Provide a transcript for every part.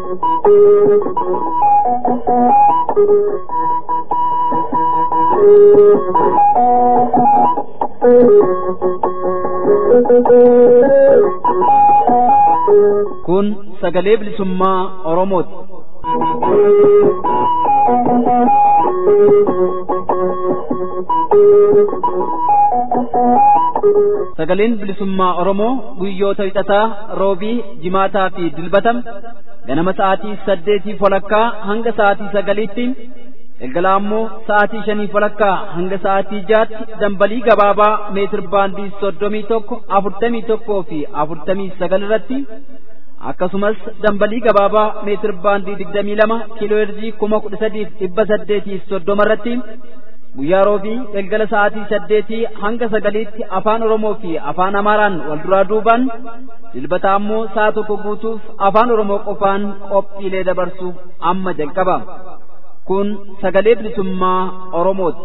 Kun sagalee bilisummaa Oromooti. Sagaleen bilisummaa Oromoo guyyoota wixataa roobii jimaataa fi dilbatam ganama sa'aatii saddeetii walakkaa hanga sa'aatii sagaliitti galgala ammoo sa'aatii shanii walakkaa hanga sa'aatii jaatti dambalii gabaabaa meetir baandii soddomii tokko afurtamii tokkoo fi afurtamii sagal irratti akkasumas dambalii gabaabaa meetir baandii digdamii lama kiiloo heerzii kuma kudha sadiif dhibba saddeetii soddoma irratti guyyaa roobii galgala sa'aatii saddeetii hanga sagaliitti afaan oromoo fi afaan amaaraan wal duraa duubaan dilbata ammoo sa'a tokko guutuuf afaan oromoo qofaan qophiilee dabarsuuf amma jalqaba kun sagalee bilisummaa oromooti.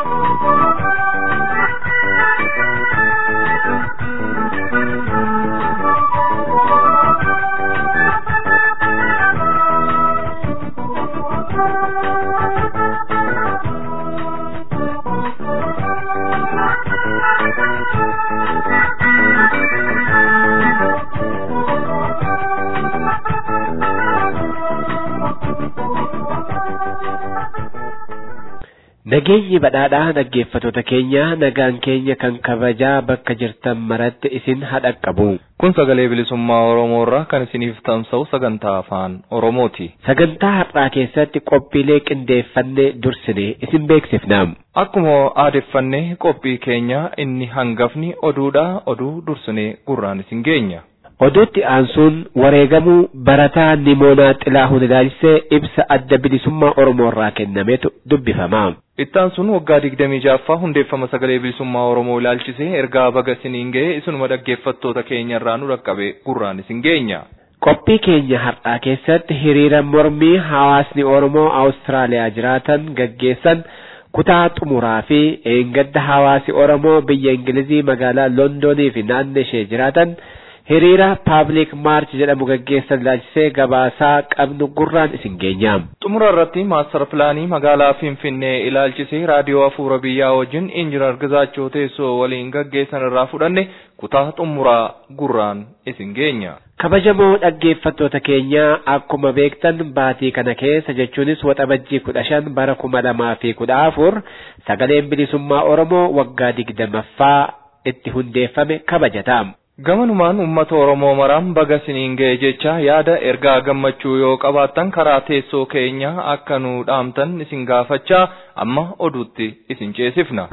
Nageenyi badhaadhaa dhaggeeffatoota keenya nagaan keenya kan kabajaa bakka jirtan maratti isin hadhaqqabu. Kun sagalee bilisummaa Oromoo irraa kan isiniif tamsa'u sagantaa afaan Oromooti. Sagantaa har'aa keessatti qophiilee qindeeffannee dursine isin beeksifna. Akkuma aadeffannee qophii keenya inni hangafni oduudha oduu dursinee gurraan isin geenya. Oduutti aansuun wareegamuu barataa Nimoonaa Xilaahuun ilaalchisee ibsa adda bilisummaa Oromoo irraa kennametu dubbifama. Ittaan sun waggaa digdamii jaaffaa hundeeffama sagalee bilisummaa Oromoo ilaalchisee ergaa baga isiniin ga'e isinuma dhaggeeffattoota keenya irraa nu dhaqqabe gurraan isin geenya. Qophii keenya har'aa keessatti hiriira mormii hawaasni Oromoo Awustiraaliyaa jiraatan gaggeessan kutaa xumuraa fi eengadda hawaasi Oromoo biyya Ingilizii magaalaa Londoonii fi naannoo ishee jiraatan hiriira paabliik maarch jedhamu gaggeessan ilaalchisee gabaasaa qabnu gurraan isin geenya. Xumura irratti maastar pilaanii magaalaa Finfinnee ilaalchisee raadiyoo hafuura biyyaa wajjin injinar Gizaachoo teessoo waliin gaggeessan irraa fudhanne kutaa xumuraa gurraan isin geenya. Kabajamoo dhaggeeffattoota keenya akkuma beektan baatii kana keessa jechuunis waxabajjii kudha shan bara kuma lamaa fi kudha afur sagaleen bilisummaa Oromoo waggaa digdamaffaa itti hundeeffame kabajata. Gamanumaan uummata Oromoo maraan baga isiniin ga'e jecha yaada ergaa gammachuu yoo qabaattan karaa teessoo keenya akka nu dhaamtan isin gaafachaa amma oduutti isin ceesifna.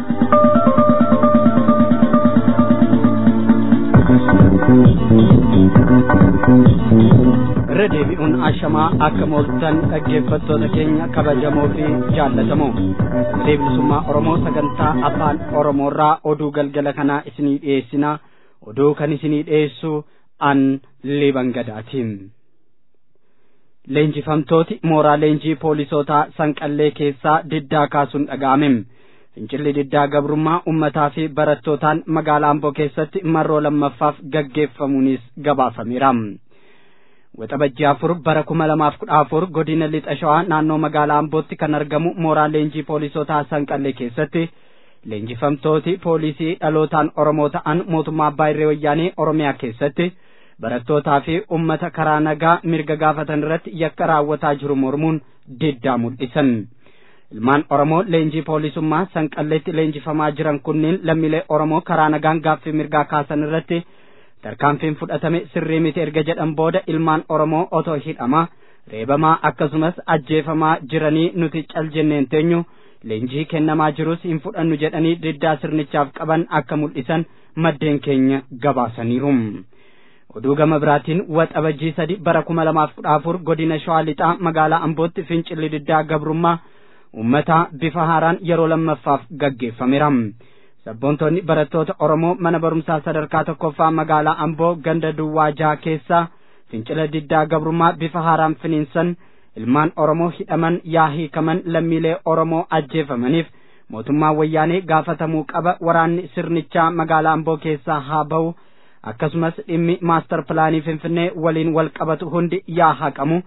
irra deebi'uun ashamaa akka mooltan dhaggeeffattoota keenya kabajamoo fi jaallatamoo sagalee bilisummaa oromoo sagantaa afaan oromoorraa oduu galgala kanaa isinii dhiyeessinaa oduu kan isinii dhiyeessu an liban gadaatiin leenjifamtooti mooraa leenjii poolisootaa sanqallee keessaa diddaa kaasuun dhaga'ame fincilli diddaa gabrummaa ummataa fi barattootaan magaalaa amboo keessatti marroo lammaffaaf gaggeeffamuunis gabaafameera waxabajjii afur bara kuma lamaaf kudha afur godina lixa shawaa naannoo magaalaa ambootti kan argamu mooraa leenjii poolisootaa sanqallee keessatti leenjifamtooti poolisii dhalootaan oromoo ta'an mootummaa abbaa irree wayyaanee oromiyaa keessatti barattootaa fi ummata karaa nagaa mirga gaafatan irratti yakka raawwataa jiru mormuun diddaa mul'isan ilmaan oromoo leenjii poolisummaa sanqalleetti leenjifamaa jiran kunneen lammiilee oromoo karaa nagaan gaaffii mirgaa kaasan irratti tarkaanfiin fudhatame sirrii miti erga jedhan booda ilmaan oromoo otoo hidhamaa reebamaa akkasumas ajjeefamaa jiranii nuti cal jenneen teenyu leenjii kennamaa jirus hin fudhannu jedhanii diddaa sirnichaaf qaban akka mul'isan maddeen keenya gabaasaniiru. oduu gama biraatiin waxabajjii sadi bara kuma lamaaf kudha afur godina shawaa lixaa magaalaa ambootti fincilli diddaa gabrummaa ummataa bifa haaraan yeroo lammaffaaf gaggeeffameera. sabboontonni barattoota oromoo mana barumsaa sadarkaa tokkoffaa magaalaa amboo ganda duwwaa jaha keessaa fincila diddaa gabrummaa bifa haaraan finiinsan ilmaan oromoo hidhaman yaa hiikaman lammiilee oromoo ajjeefamaniif mootummaan wayyaanee gaafatamuu qaba waraanni sirnichaa magaalaa amboo keessaa haa ba'u akkasumas dhimmi maastar pilaanii finfinnee waliin wal qabatu hundi yaa haqamu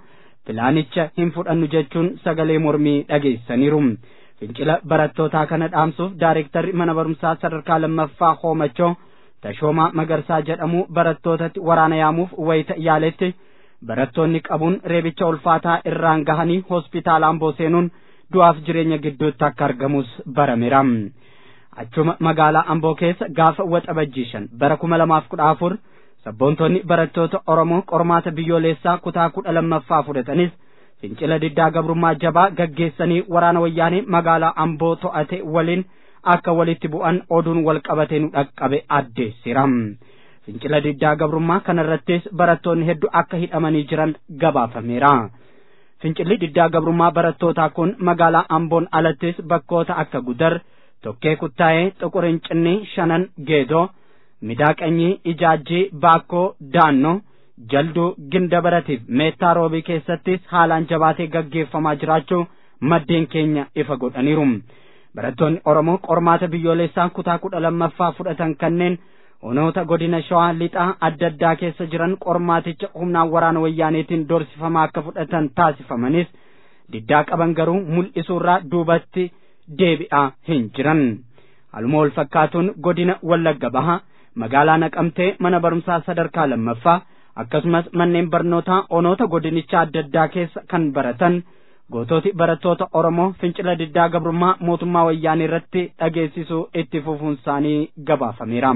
pilaanicha hin fudhannu jechuun sagalee mormii dhageessaniiru. Fincila barattootaa kana dhaamsuuf daareektarri mana barumsaa sadarkaa lammaffaa hoomachoo tashoomaa magarsaa jedhamu barattootatti waraana yaamuuf wayita yaaletti barattoonni qabuun reebicha ulfaataa irraan gahanii hospitaala amboo seenuun du'aaf jireenya gidduutti akka argamus barameera. Achuma magaalaa amboo keessa gaafa waxabajjii shan bara kuma lamaaf kudha afur sabboontonni barattoota Oromoo qormaata biyyoolessaa kutaa kudha lammaffaa fudhatanis fincila diddaa gabrummaa jabaa gaggeessanii waraana wayyaanee magaalaa amboo to'ate waliin akka walitti bu'an oduun wal qabatee nu dhaqqabe addeessira. Fincila diddaa gabrummaa kanarrattis barattoonni hedduu akka hidhamanii jiran gabaafameera. Fincilli diddaa gabrummaa barattootaa kun magaalaa amboon alattis bakkoota akka gudar, tokkee kuttaa'ee, xuqurincinni, shanan, geedoo, midaaqanyii, ijaajjii, baakkoo, daannoo, jalduu, ginda baratiif meettaa roobii keessattis haalaan jabaatee gaggeeffamaa jiraachuu maddeen keenya ifa godhaniiru. Barattoonni Oromoo qormaata biyyoolessaa kutaa kudha lammaffaa fudhatan kanneen onoota godina shawaa lixaa adda addaa keessa jiran qormaaticha humnaan waraana wayyaaneetiin doorsifamaa akka fudhatan taasifamanis diddaa qaban garuu mul'isuurraa duubatti deebi'aa hin jiran. Haaluma wal fakkaatuun godina Wallagga Baha magaalaa Naqamtee mana barumsaa sadarkaa lammaffaa akkasumas manneen barnootaa onoota godinichaa adda addaa keessa kan baratan gootooti barattoota Oromoo fincila diddaa gabrummaa mootummaa wayyaanee irratti dhageessisuu itti fufuun isaanii gabaafameera.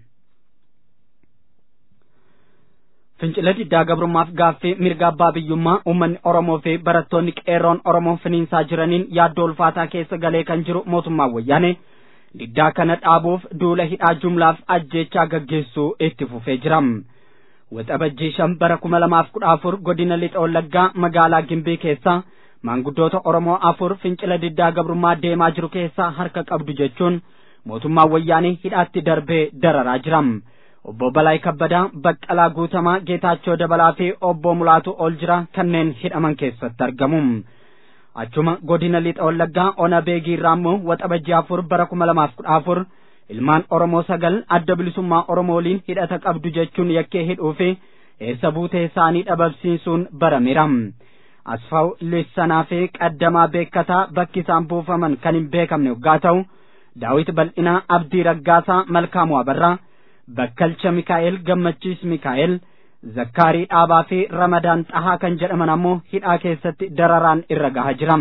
Fincila diddaa gabrummaaf gaaffii mirga abbaa biyyummaa uummanni Oromoo fi barattoonni qeerroon Oromoo finiinsaa jiraniin yaaddoo ulfaataa keessa galee kan jiru mootummaa wayyaanee diddaa kana dhaabuuf duula hidhaa jumlaaf ajjeechaa gaggeessuu itti fufee jira. Waxabajjii shan bara kuma lamaaf kudha afur godina lixa wallaggaa magaalaa Gimbii keessaa maanguddoota Oromoo afur fincila diddaa gabrummaa deemaa jiru keessaa harka qabdu jechuun mootummaan wayyaanee hidhaatti darbee dararaa jira. Obbo Balaay Kabbadaa, Baqqalaa Guutamaa, Geetaachoo Dabalaa fi Obbo Mulaatu ol jira kanneen hidhaman keessatti argamu. Achuma godina lixa wallaggaa ona beegii irraa immoo waxabajjii afur bara kuma lamaaf kudha afur ilmaan Oromoo sagal adda bilisummaa Oromoo waliin hidhata qabdu jechuun yakkee hidhuu fi eessa buutee isaanii dhabamsiisuun barameera. Asfaaw Lissanaa fi Qaddamaa Beekkataa bakki isaan buufaman kan hin beekamne yoggaa ta'u, Daawit Bal'inaa Abdii Raggaasaa Malkaamuu Abarraa, Bakkalcha Mikaa'el Gammachiis Mikaa'el, Zakkaarii Dhaabaa fi Ramadaan Xahaa kan jedhaman ammoo hidhaa keessatti dararaan irra gahaa jira.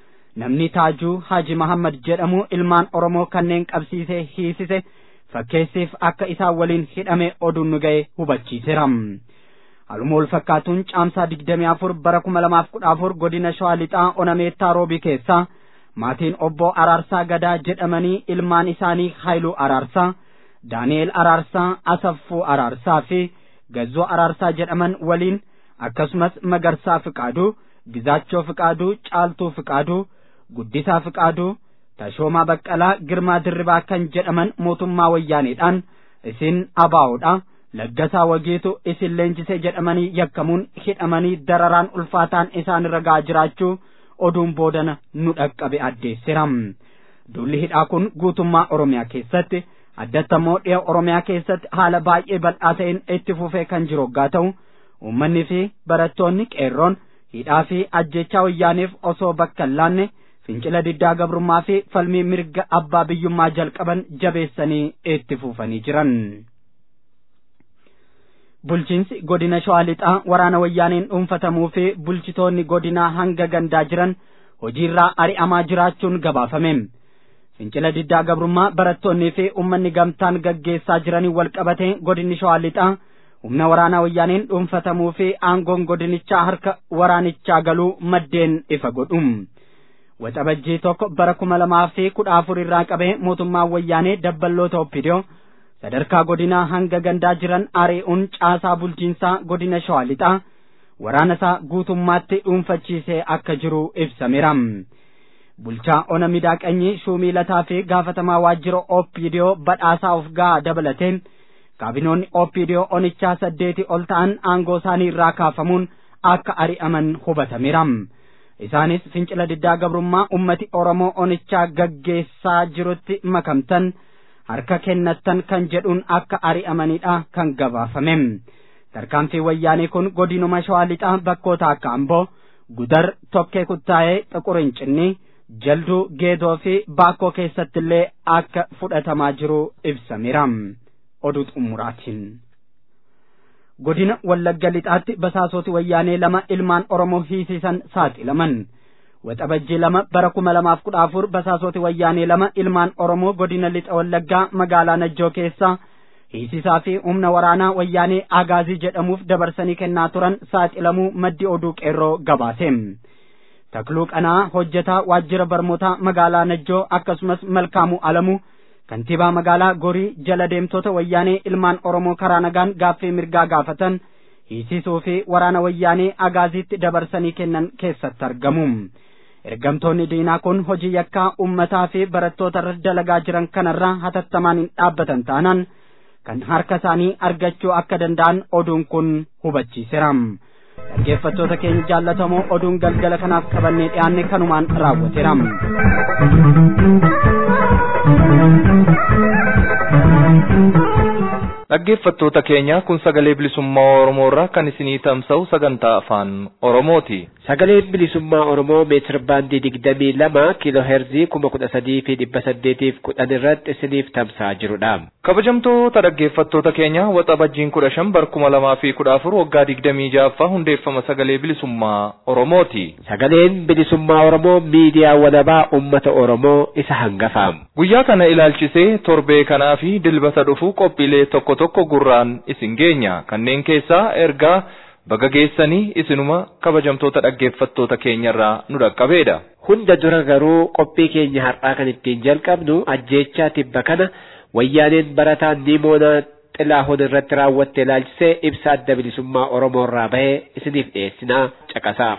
Namni Taajuu Haji Mahammad jedhamu ilmaan Oromoo kanneen qabsiisee hiisise fakkeessiif akka isaan waliin hidhame oduun nu ga'e hubachiiseera. Haaluma wal fakkaatuun caamsaa digdamii afur bara kuma lamaaf kudha afur godina Shawaa Lixaa Onameettaa Roobii keessaa maatiin obbo Araarsaa Gadaa jedhamanii ilmaan isaanii Haayiluu Araarsaa, Daani'eel Araarsaa, Asaffuu Araarsaa fi Gazzoo Araarsaa jedhaman waliin akkasumas Magarsaa Fiqaaduu, Gizaachoo Fiqaaduu, Caaltuu Fiqaaduu, Guddisaa Fiqaaduu, Tashoomaa Baqqalaa, Girmaa Dirribaa kan jedhaman mootummaa wayyaaneedhaan isin abaa'oodha. Laggasaa Wageetu isin leenjisee jedhamanii yakkamuun hidhamanii dararaan ulfaataan isaan irra gahaa jiraachuu oduun boodana nu dhaqqabe addeessira. Duulli hidhaa kun guutummaa Oromiyaa keessatti addatti immoo dhiha Oromiyaa keessatti haala baay'ee bal'aa ta'een itti fufee kan jiru hoggaa ta'u uummanni fi barattoonni qeerroon hidhaa fi ajjechaa wayyaaneef osoo bakka hin laanne fincila diddaa gabrummaa fi falmii mirga abbaa biyyummaa jalqaban jabeessanii itti fufanii jiran. Bulchiinsi godina Shawaa Lixaa waraana wayyaaneen dhuunfatamuu fi bulchitoonni godinaa hanga gandaa jiran hojiirraa ari'amaa jiraachuun gabaafame. Fincila diddaa gabrummaa barattoonnii fi uummanni gamtaan gaggeessaa jiranii wal qabatee godinni Shawaa Lixaa humna waraanaa wayyaaneen dhuunfatamuu fi aangoon godinichaa harka waraanichaa galuu maddeen ifa godhu. Waxabajjii tokko bara kuma lamaa fi kudha afur irraa qabee mootummaan wayyaanee dabballoota oppidiyoo sadarkaa godinaa hanga gandaa jiran ari'uun caasaa bulchiinsaa godina shawaa lixaa waraana isaa guutummaatti dhuunfachiisee akka jiru ibsameera. Bulchaa ona midaaqanyii shuumii lataa fi gaafatamaa waajjira oppidiyoo badhaasaa of gahaa dabalatee kaabinoonni oppidiyoo onichaa saddeeti ol ta'an aangoo isaanii irraa kaafamuun akka ari'aman hubatameera. Isaanis fincila diddaa gabrummaa ummati Oromoo onichaa gaggeessaa jirutti makamtan harka kennattan kan jedhuun akka ari'amanidha kan gabaafame. Tarkaanfii wayyaanee kun godinuma shawaa lixaa bakkoota akka Amboo, gudar tokkee kuttaa'ee xuqurincinni jalduu geedoo fi baakkoo keessatti illee akka fudhatamaa jiru ibsameera oduu xumuraatiin. godina wallagga lixaatti basaasoti wayyaanee lama ilmaan oromoo hiisisan saaxilaman waxabajjii lama bara kuma lamaaf kudha afur basaasoti wayyaanee lama ilmaan oromoo godina lixa wallaggaa magaalaa najjoo keessa hiisisaa fi humna waraanaa wayyaanee agaazii jedhamuuf dabarsanii kennaa turan saaxilamuu maddi oduu qeerroo gabaase takluu qanaa hojjetaa waajjira barmootaa magaalaa najjoo akkasumas malkaamuu alamuu kantiibaa magaalaa gorii jala deemtota wayyaanee ilmaan oromoo karaa nagaan gaaffii mirgaa gaafatan hiisisuu fi waraana wayyaanee agaaziitti dabarsanii kennan keessatti argamu ergamtoonni diinaa kun hojii yakkaa ummataa fi barattoota irra dalagaa jiran kanarraa hatattamaan hin dhaabbatan taanaan kan harka isaanii argachuu akka danda'an oduun kun hubachiiseera dhaggeeffattoota keenya jaallatamoo oduun galgala kanaaf qabannee dhiyaanne kanumaan raawwateera. dhaggeeffattoota keenya kun sagalee bilisummaa oromoo irraa kan isinii tamsa'u sagantaa afaan oromooti. Sagaleen bilisummaa oromoo meetir baandii digdamii lama kiiloo heerzii kuma kudha sadii fi dhibba saddeetiif kudhan irratti isiniif tamsa'aa jirudha. kabajamtoota dhaggeeffattoota keenya waxabajjiin kudha shan bara kuma lamaa fi kudha afur waggaa digdamii ja'affaa hundeeffama sagalee bilisummaa oromooti. Sagaleen bilisummaa oromoo miidiyaa walabaa ummata oromoo isa hangafa. Guyyaa kana ilaalchisee torbee kanaa fi dilbata dhufu qophiilee tokko tokko gurraan isin geenya kanneen keessaa ergaa baga geessanii isinuma kabajamtoota dhaggeeffattoota keenyarraa nu dhaqqabeedha. Hunda dura garuu qophii keenya har'aa kan ittiin jalqabnu ajjeechaa tibba kana wayyaaneen barataan Nimoonaa Xilaahuun irratti raawwatte ilaalchisee ibsa adda bilisummaa Oromoo irraa bahee isiniif dhiyeessinaa caqasaa.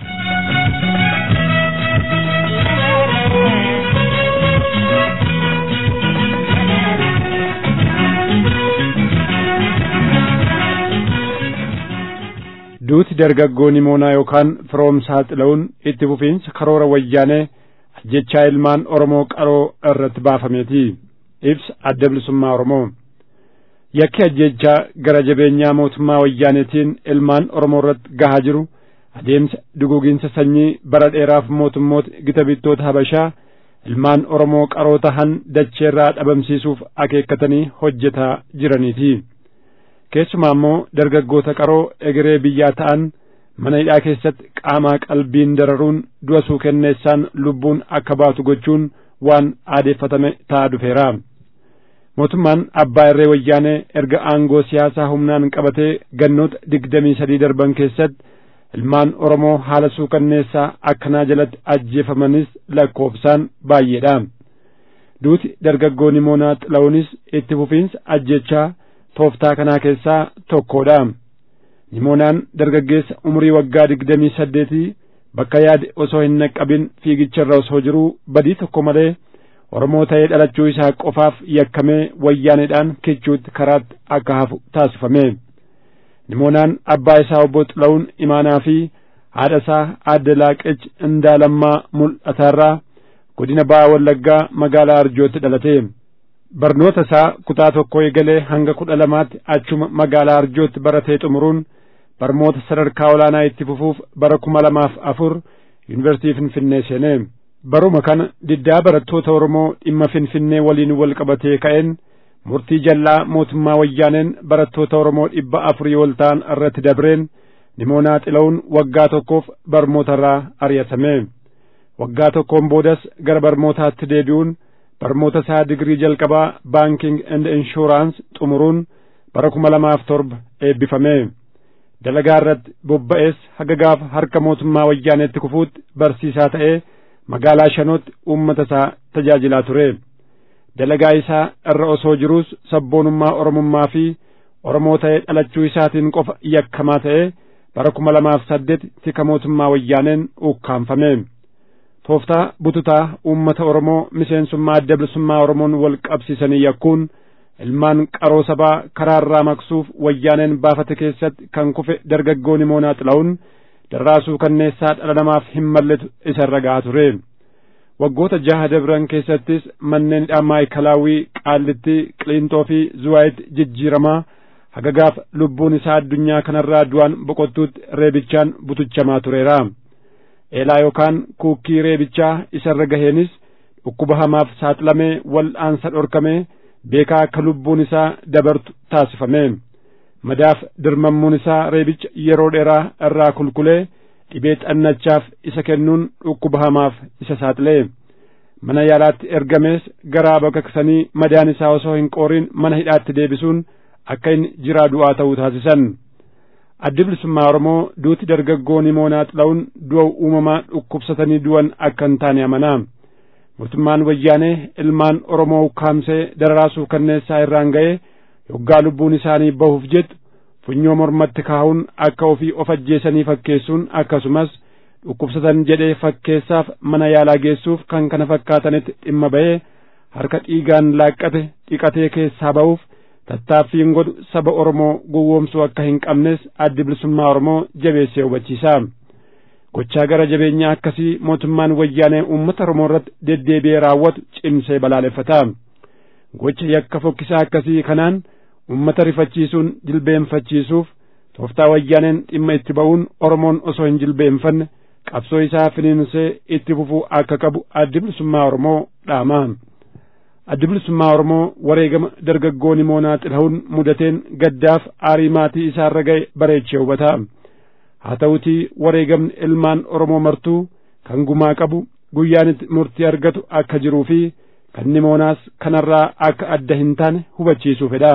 duuti dargaggoo Nimoonaa yookaan firoomsaa xila'uun itti fufiinsa karoora wayyaanee ajjechaa ilmaan Oromoo qaroo irratti baafameeti. Ibsa adda bilisummaa Oromoo. Yakki ajjechaa gara jabeenyaa mootummaa wayyaaneetiin ilmaan Oromoo irratti gahaa jiru adeemsa duguuginsa sanyii bara dheeraaf mootummoota gita bittoota Habashaa ilmaan Oromoo qaroo tahan dacheerraa dhabamsiisuuf akeekkatanii hojjetaa jiraniiti. keessumaa immoo dargaggoota qaroo egeree biyyaa ta'an mana hidhaa keessatti qaamaa qalbiin dararuun du'a suukenneessaan lubbuun akka baatu gochuun waan aadeeffatame ta'aa dhufeera. Mootummaan abbaa irree wayyaanee erga aangoo siyaasaa humnaan qabatee gannoota digdamii sadii darban keessatti ilmaan Oromoo haala suukanneessaa akkanaa jalatti ajjeefamanis lakkoofsaan baay'eedha. Duuti dargaggoo Nimoonaa Xila'uunis itti fufiinsa ajjechaa tooftaa kanaa keessaa tokkodha. Nimoonaan dargaggeessa umurii waggaa digdamii saddeetii bakka yaade osoo hin naqqabin fiigicharra osoo jiruu badii tokko malee Oromoo ta'ee dhalachuu isaa qofaaf yakkamee wayyaaneedhaan kichuutti karaatti akka hafu taasifame. Nimoonaan abbaa isaa obbo Xila'uun imaanaa fi haadha isaa aadde Laaqech Indaalammaa mul'ataarraa godina Ba'aa Wallaggaa magaalaa Arjootti dhalate. barnoota isaa kutaa tokko eegalee hanga kudha lamaatti achuma magaalaa arjootti baratee xumuruun barnoota sadarkaa olaanaa itti fufuuf bara kuma lamaaf afur yuunivarsiitii finfinnee seene baruma kana diddaa barattoota oromoo dhimma finfinnee waliin wal qabatee ka'een murtii jallaa mootummaa wayyaaneen barattoota oromoo dhibba afurii ol ta'an irratti dabreen nimoonaa xila'uun waggaa tokkoof barnootarraa ari'atame waggaa tokkoon boodas gara barnootaatti deebi'uun barnoota isaa digirii jalqabaa baanking and inshuraans xumuruun bara kuma lamaaf torba eebbifame dalagaa irratti bobba'ees haga gaafa harka mootummaa wayyaaneetti kufuutti barsiisaa ta'ee magaalaa shanootti uummata isaa tajaajilaa ture dalagaa isaa irra osoo jiruus sabboonummaa oromummaa fi oromoo ta'ee dhalachuu isaatiin qofa yakkamaa ta'ee bara kuma lamaaf saddeet tika mootummaa wayyaaneen ukkaanfame tooftaa bututaa uummata oromoo miseensummaa adda bilisummaa oromoon wal qabsiisanii yakkuun ilmaan qaroo sabaa karaarraa maqsuuf wayyaaneen baafate keessatti kan kufe dargaggoo Nimoonaa Xila'uun darraasuu kanneessaa dhala namaaf hin malletu isa irra gahaa ture. Waggoota jaha dabran keessattis manneen hidhaa maayikalaawwii qaallitti qiliinxoo fi zuwaayitti jijjiiramaa haga gaafa lubbuun isaa addunyaa kanarraa du'aan boqottuutti reebichaan butuchamaa tureera. eelaa yookaan kuukkii reebichaa isarra gaheenis dhukkuba hamaaf saaxilamee wal'aansa dhorkamee beekaa akka lubbuun isaa dabartu taasifame madaaf dirmammuun isaa reebicha yeroo dheeraa irraa kulkulee dhibee xannachaaf isa kennuun dhukkuba hamaaf isa saaxilee mana yaalaatti ergamees garaa baqaqsanii madaan isaa osoo hin qooriin mana hidhaatti deebisuun akka inni jiraa du'aa ta'uu taasisan addi bilisummaa oromoo duuti dargaggoo nimoonaa xila'uun du'a uumamaa dhukkubsatanii du'an akka hin taane amanaa mootummaan wayyaanee ilmaan oromoo ukkaamsee dararaasuuf kanneessaa irraan ga'ee yoggaa lubbuun isaanii bahuuf jettu funyoo mormatti kaa'uun akka ofii of ajjeesanii fakkeessuun akkasumas dhukkubsatan jedhee fakkeessaaf mana yaalaa geessuuf kan kana fakkaatanitti dhimma ba'ee harka dhiigaan laaqqate dhiqatee keessaa ba'uuf tattaaffiin godhu saba Oromoo gowwoomsuu akka hin qabnes addi bilisummaa Oromoo jabeessee hubachiisa. Gochaa gara jabeenyaa akkasii mootummaan wayyaanee uummata Oromoo irratti deddeebi'ee raawwatu cimsee balaaleffata. Gocha yakka fokkisaa akkasii kanaan uummata rifachiisuun jilbeenfachiisuuf tooftaa wayyaaneen dhimma itti ba'uun Oromoon osoo hin jilbeenfanne qabsoo isaa finiinsee itti fufuu akka qabu addi bilisummaa Oromoo dhaama. addi bilisummaa Oromoo wareegama dargaggoo nimoonaa xila'uun mudateen gaddaaf aarii maatii isaarra ga'e bareechee hubata. Haa ta'utii wareegamni ilmaan Oromoo martuu kan gumaa qabu guyyaan itti murtii argatu akka jiruu fi kan nimoonaas kanarraa akka adda hin taane hubachiisuu fedha.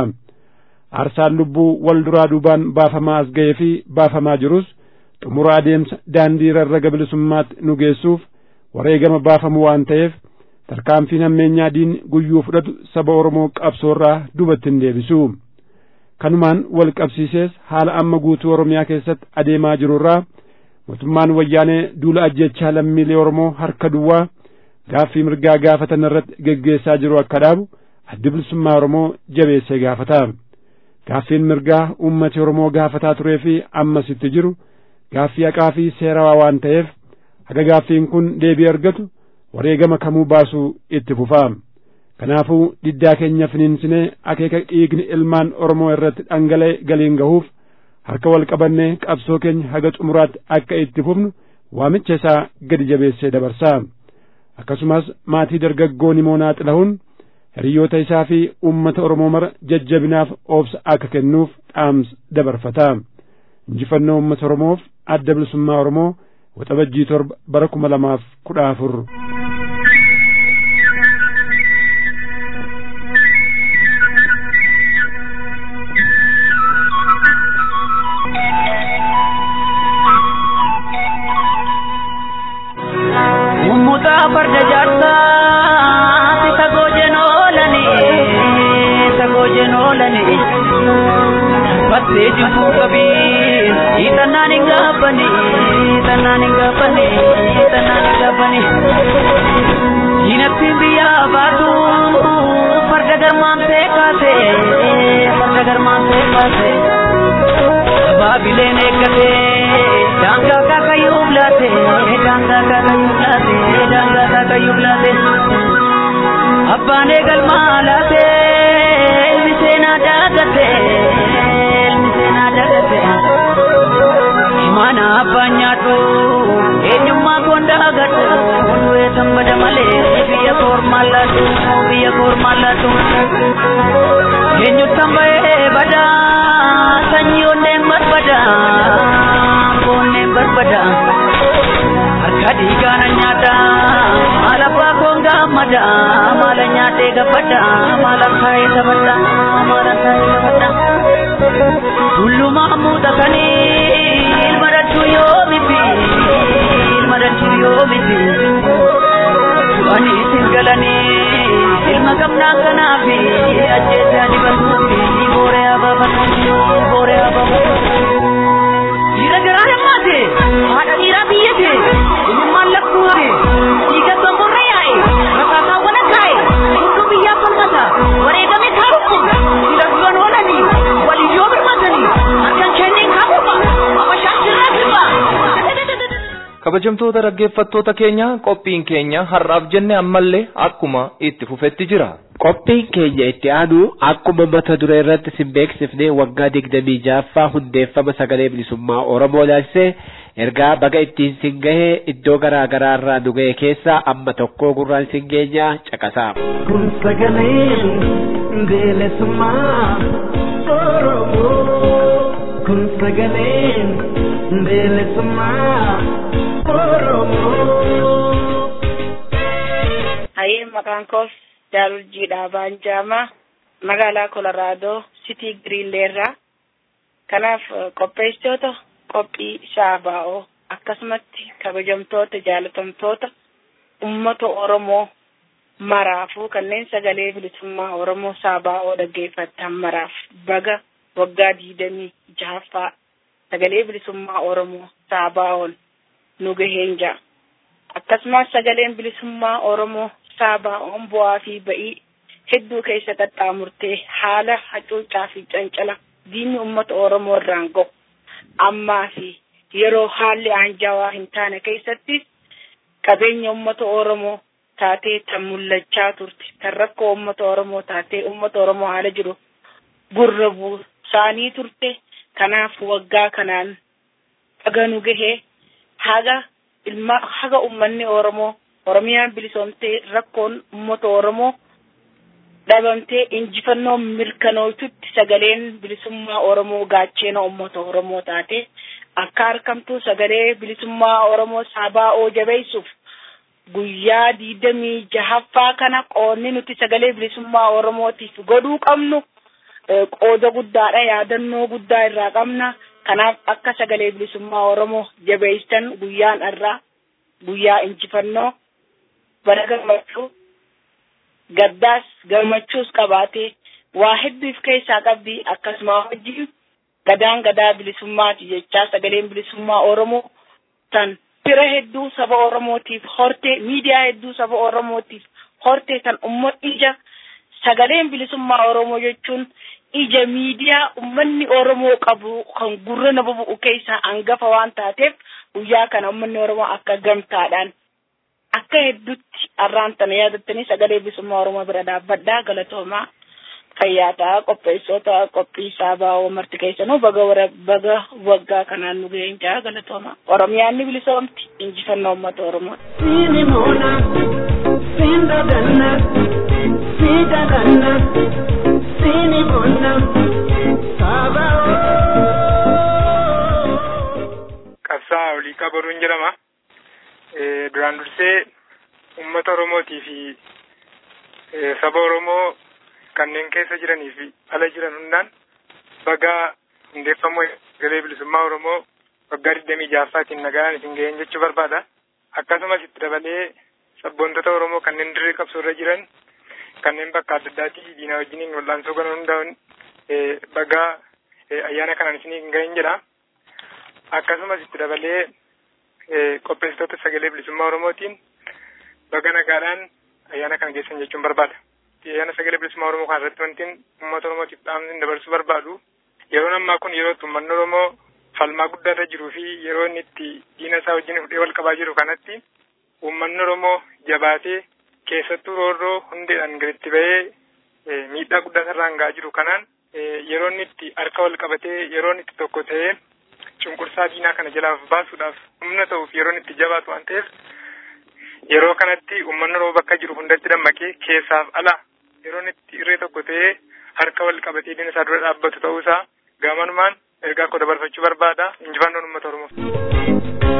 Aarsaan lubbuu wal duraa duubaan baafamaa as ga'ee fi baafamaa jirus xumura adeemsa daandii rarraga bilisummaatti nu geessuuf wareegama baafamu waan ta'eef tarkaanfiin hammeenyaa diinni guyyuu fudhatu saba Oromoo qabsoorraa dubatti hin deebisu. Kanumaan wal qabsiisees haala amma guutuu Oromiyaa keessatti adeemaa jirurraa mootummaan wayyaanee duula ajjechaa lammiilee Oromoo harka duwwaa gaaffii mirgaa gaafatan irratti geggeessaa jiru akka dhaabu addi bilisummaa Oromoo jabeessee gaafata. Gaaffiin mirgaa uummati Oromoo gaafataa turee fi ammas itti jiru gaaffii haqaa fi seerawaa waan ta'eef haga gaaffiin kun deebii argatu wareegama kamuu baasuu itti fufaa. Kanaafuu diddaa keenya finiinsinee akeeka dhiigni ilmaan Oromoo irratti dhangala'e galiin gahuuf harka wal qabannee qabsoo keenya haga xumuraatti akka itti fufnu waamicha isaa gadi jabeessee dabarsaa. Akkasumas maatii dargaggoo nimoonaa xila'uun hiriyoota isaa fi uummata Oromoo mara jajjabinaaf obsa akka kennuuf dhaamsa dabarfata. Injifannoo uummata Oromoof adda bilisummaa Oromoo waxabajjii torba bara kuma lamaaf kudha afur. farda jaarsaati sagoo jenoolani sagoo jenoolani battee jibbuu qabii hiixannaan hin gaabbani hiixannaan hin gaabbani hiixannaan hin gaabbani diinattiin biyyaa baatu farda garmaamtee kaase farda garmaamtee kaase baabileen eeggate daangaa kaakayyuu laate daangaa kaakayyuu laate daangaa kaakayyuu laate abbaan eegalmaa laate ilmi seenaa daagate ilmi seenaa daagate mana abbaan nyaadhu eenyummaa koon daagadhu du'ee tambada malee biyya koormaan laatu biyya koormaan laatu eenyuttan ba'ee badaa sanyii onneen barbada onneen barbada harka dhiigaana nyaata maal abbaa koon gaammada maala nyaadhee gabbadha maala kaayee taphadha maala kaayee taphadha tullumaa muuxatanii ilma dachuu yoo miti ilma dachuu yoo miti du'anii isin galanii ilma gamnaa kanaafi ajjeesaa dibatuufi booree abaabatu booree abaabatu dhiira garaa himmaate haadha dhiiraa biyyate ilmaan lakkuu hafe dhiiga somborra yaa'e rakaasaawwan akaa'e hunduu biyyaa falmata wareegame kaarukku dhiira duran oolanii waliyyoo birmatanii harkan kenneen kaafuma kabajamtoota dhaggeeffattoota keenya qophiin keenya har'aaf jenne ammallee akkuma itti fufetti jira. Qophiin keenya itti aanu akkuma mata duree irratti sin beeksifne waggaa digdamii ja'affaa hundeeffama sagalee bilisummaa Oromoo ilaalchisee ergaa baga ittiin sin gahee iddoo garaa garaa irraa nu ga'e keessaa amma tokko gurraan sin geenya caqasaa. Kun sagaleen bilisummaa Oromoo. Kun sagaleen bilisummaa Oromoo. Hayyee maqaan koos Jaalurjii Dhaabaan Jaamaa magaalaa Kolaraadoo Sitii Giriinleerraa. Kanaaf qopheessitoota qophii Shaabaa'oo akkasumatti kabajamtoota jaalatamtoota uummata Oromoo maraafuu kanneen sagalee bilisummaa Oromoo Shaabaa'oo dhaggeeffatan maraaf baga waggaa digdamii jahaffaa sagalee bilisummaa Oromoo Shaabaa'oon nu gaheen jira. Akkasumas sagaleen bilisummaa Oromoo Shaabaa'oon bu'aa fi ba'ii hedduu keessa qaxxaamurtee haala hacuuccaa fi cancala diinni uummata Oromoo irraan gahu ammaa fi yeroo haalli aanjaawaa hin taane keessatti qabeenya uummata Oromoo taatee tan mul'achaa turte tan rakkoo uummata Oromoo taatee uummata Oromoo haala jiru gurra buusaanii turte kanaaf waggaa kanaan haga nu gahee haga ilma haga ummanni Oromoo Oromiyaan bilisoomtee rakkoon uummata Oromoo dhabamtee injifannoo mirkanootutti sagaleen bilisummaa Oromoo gaachena uummata Oromoo taate akka harkamtuu sagalee bilisummaa Oromoo Shaabaa'oo jabeessuuf guyyaa digdamii jahaffaa kana qoonni nuti sagalee bilisummaa Oromootiif godhuu qabnu qooda guddaadha yaadannoo guddaa irraa qabna kanaaf akka sagalee bilisummaa Oromoo jabeessan guyyaan irraa guyyaa injifannoo bara gammachuu gaddaas gammachuus qabaatee waa hedduuf keessaa qabdi akkasuma wajjin gadaan gadaa bilisummaati jechaa sagaleen bilisummaa Oromoo tan fira hedduu saba Oromootiif hortee miidiyaa hedduu saba Oromootiif hortee tan ummat ija sagaleen bilisummaa Oromoo jechuun ija miidiyaa ummanni Oromoo qabu kan gurra nama bu'u keessaa hangafa waan taateef guyyaa kana ummanni Oromoo akka gamtaadhaan akka hedduutti arraan tana yaadattanii sagalee bilisummaa Oromoo bira dhaabbadhaa galatoomaa fayyaataa qopheessota qophii Shaabaa'oo marti keessanuu baga wara baga waggaa kanaan nu ga'een jaa galatoomaa Oromiyaan ni bilisoomti injifannoo uummata Oromoo. Siini moona, siin dadanna, sii dadanna, siini moona, Shaabaa'oo. Qabsaa olii qabaruun jedhama. Duraan dursee uummata Oromootii fi saba Oromoo kanneen keessa jiranii fi ala jiran hundaan baga hundeeffamuu sagalee bilisummaa Oromoo waggaa digdamii ja'affaatiin nagaan isin ga'een jechuu barbaada. Akkasumas itti dabalee sabboontota Oromoo kanneen dirree qabsoo irra jiran kanneen bakka adda addaatii diinaa wajjiniin wal'aansoo galan hundaa'uun baga ayyaana kanaan isin ga'een jedha. Akkasumas itti dabalee qopheessitoota sagalee bilisummaa Oromootiin baga nagaadhaan ayyaana kana geessan jechuun barbaada. Ayyaana sagalee bilisummaa Oromoo kana irratti wantiin uummata Oromootiif dhaamni dabarsuu barbaadu. Yeroon ammaa kun yeroo uummanni Oromoo falmaa guddaa irra jiruu fi yeroo inni itti diina isaa wajjin fudhee wal qabaa jiru kanatti uummanni Oromoo jabaatee keessattuu roorroo hundeedhaan gaditti bahee miidhaa guddaa irraan ga'aa jiru kanaan yeroo inni itti harka wal qabatee yeroo inni itti tokko ta'ee cunqursaa diinaa kana jalaaf baasuudhaaf humna ta'uuf yeroo inni itti jabaatu waan ta'eef yeroo kanatti uummanni Oromoo bakka jiru hundatti dammaqee keessaaf ala yeroo inni itti irree tokko ta'ee harka wal qabatee diina isaa dura dhaabbatu ta'uusaa gaamanumaan ergaa koo dabarfachuu barbaada injifannoon uummata Oromoo.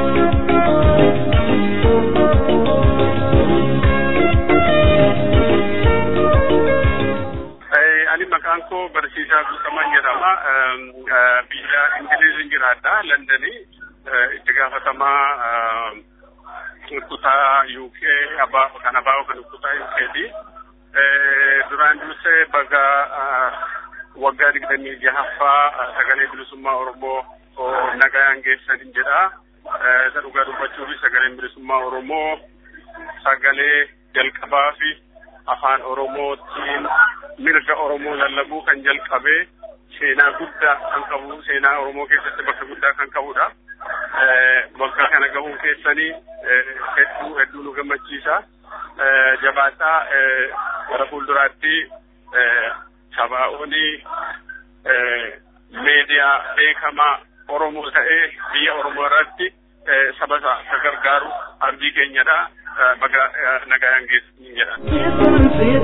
ani maqaan koo barsiisaa Guutamaa jedhama. Biyya Ingiliiziin jiraadha. Londonii itti gaafatamaa kutaa UK kan abaa'oo kan kutaa UKti. Duraan dursee baga waggaa digdamii jahaffaa sagalee bilisummaa Oromoo nagayaan geessan jedha. Isa dhugaa dubbachuuf sagaleen bilisummaa Oromoo sagalee jalqabaa fi afaan Oromootiin mirga Oromoo lallabuu kan jalqabe seenaa guddaa kan qabu seenaa Oromoo keessatti bakka guddaa kan qabudha. waggaa kana gahuun keessanii hedduu hedduu nu gammachiisa. Jabaadhaa gara fuulduraatti sabaa'oonii meediyaa beekamaa Oromoo ta'ee biyya Oromoo irratti saba isa gargaaru abdii keenyadha. Baga nagayaan geessanii jedha.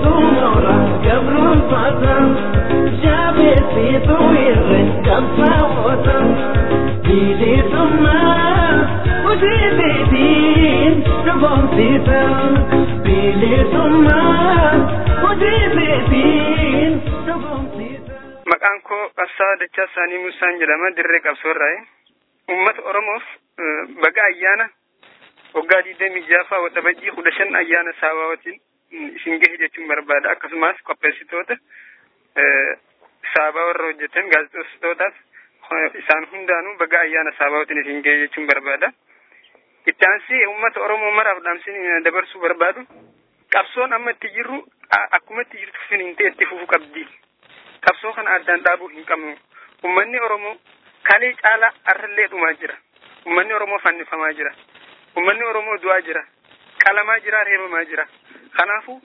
Maqaan koo Qabsaa Dachaa Saanii Musaan jedhama dirree qabsoorraa. Uummata Oromoof baga ayyaana waggaa digdamii jaafaa waxabajjii kudha shan ayyaana saabaawatiin isin gahe jechuun barbaada. Akkasumas qopheessitoota saabaa warra hojjetan gaazexeessitootaaf isaan hundaanuu baga ayyaana saabaawatiin isin gahe jechuun barbaada. Itti aansee uummata Oromoo maraaf dhaamsin dabarsuu barbaadu. Qabsoon amma itti jirru akkuma itti jirtu finiintee itti fufuu qabdi. Qabsoo kana addaan dhaabuu hin qabnu. Uummanni Oromoo kalee caalaa arrallee dhumaa jira. Uummanni Oromoo fannifamaa jira. Uummanni Oromoo du'aa jira. Qalamaa jira, reebamaa jira. Kanaafuu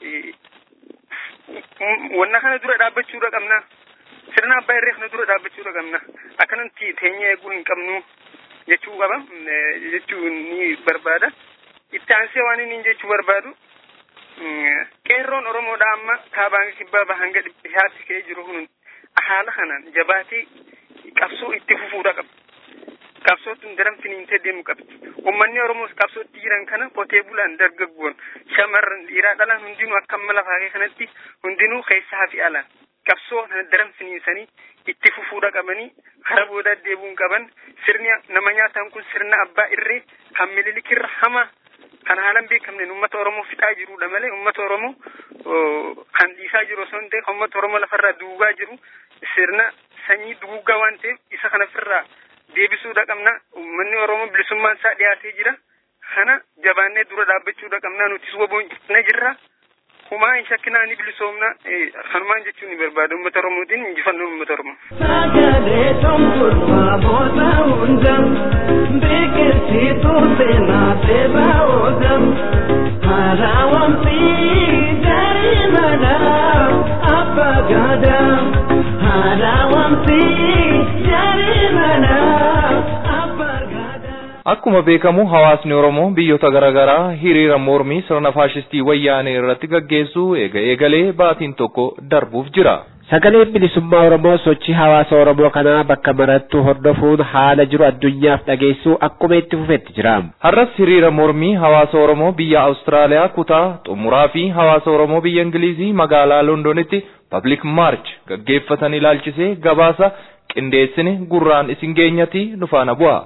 wanna kana dura dhaabbachuudha qabna. Sirna abbaa irree kana dura dhaabbachuudha qabna. Akkanatti teenyee eeguu hin qabnu jechuu qaba. Jechuu ni barbaada. Itti aansee waan inni jechuu barbaadu qeerroon Oromoodha amma kaabaan kibbaa bahanga dhiyaatti ka'ee jiru kun haala kanaan jabaatee qabsoo itti fufuudha qaba. Qabsootuun daran finiintee deemu qabdi. Uummanni Oromoos qabsootti jiran kana qotee bulaan dargaggoon shamarran dhiiraa dhalaan hundinuu akka amma lafaa kanatti hundinuu keessaa fi alaan qabsoo kana daran finiinsanii itti fufuudha qabanii kara boodaa deebuun qaban sirni nama nyaataan kun sirna abbaa irree kan mililikirra hamaa kan haalan beekamneen uummata Oromoo fixaa jirudha malee uummata Oromoo kan dhiisaa jiru osoo hin ta'e uummata Oromoo lafarraa duugaa jiru sirna sanyii duugaa waan ta'eef isa kana ofirraa deebisuudha qabna uummanni Oromoo bilisummaan isaa dhiyaatee jira kana jabaannee dura dhaabbachuudha qabna nutis waboon na jirra humaa hin shakkinaa ni bilisoomna kanumaan jechuun ni barbaada uummata Oromootiin injifannoo uummata Oromoo. Sagalee tonkurfaa booda hunda biqilchituu seenaa seebaa oogam haarawamsi darii mana abbaa gaadaa haarawamsi darii mana abbaa gaadaa. Akkuma beekamu hawaasni Oromoo biyyoota garaa garaa hiriira mormii sirna faashistii wayyaanee irratti gaggeessuu eega eegalee baatiin tokko darbuuf jira. Sagaleen bilisummaa Oromoo sochii hawaasa Oromoo kanaa bakka marattu hordofuun haala jiru addunyaaf dhageessuu akkuma itti fufetti jira. Har'as hiriira mormii hawaasa Oromoo biyya Awustiraaliyaa kutaa xumuraa fi hawaasa Oromoo biyya Ingilizii magaalaa Londonitti Public March gaggeeffatan ilaalchisee gabaasa qindeessine gurraan isin geenyati nufaana bu'a.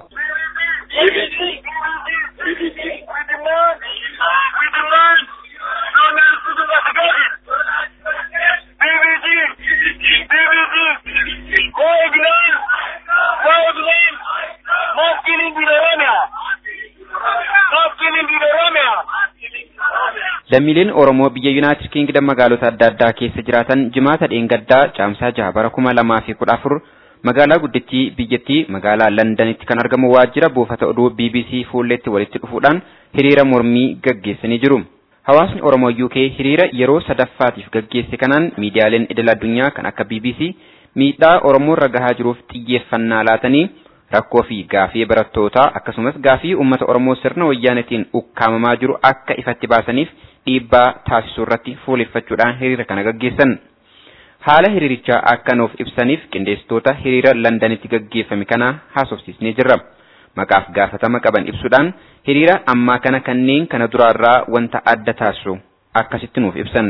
Lammiileen Oromoo biyya Yuunaayitid Kiingdam magaalota adda addaa keessa jiraatan jimaata dheengaddaa caamsaa jaha bara kuma lamaa fi kudha afur magaalaa guddittii biyyattii magaalaa Londanitti kan argamu waajjira buufata oduu BBC fuulletti walitti dhufuudhaan hiriira mormii gaggeessanii jiru. Hawaasni Oromoo UK hiriira yeroo sadaffaatiif gaggeesse kanaan miidiyaaleen idil addunyaa kan akka BBC miidhaa Oromoo irra gahaa jiruuf xiyyeeffannaa laatanii rakkoo fi gaafii barattootaa akkasumas gaafii uummata Oromoo sirna wayyaanetiin ukkaamamaa jiru akka ifatti baasaniif dhiibbaa taasisuu irratti fuuleffachuudhaan hiriira kana gaggeessan. Haala hiriirichaa akka nuuf ibsaniif qindeessitoota hiriira Londanitti gaggeeffame kana haasofsiisnee jirra. Maqaaf gaafatama qaban ibsuudhaan hiriira ammaa kana kanneen kana duraarraa wanta adda taasisu akkasitti nuuf ibsan.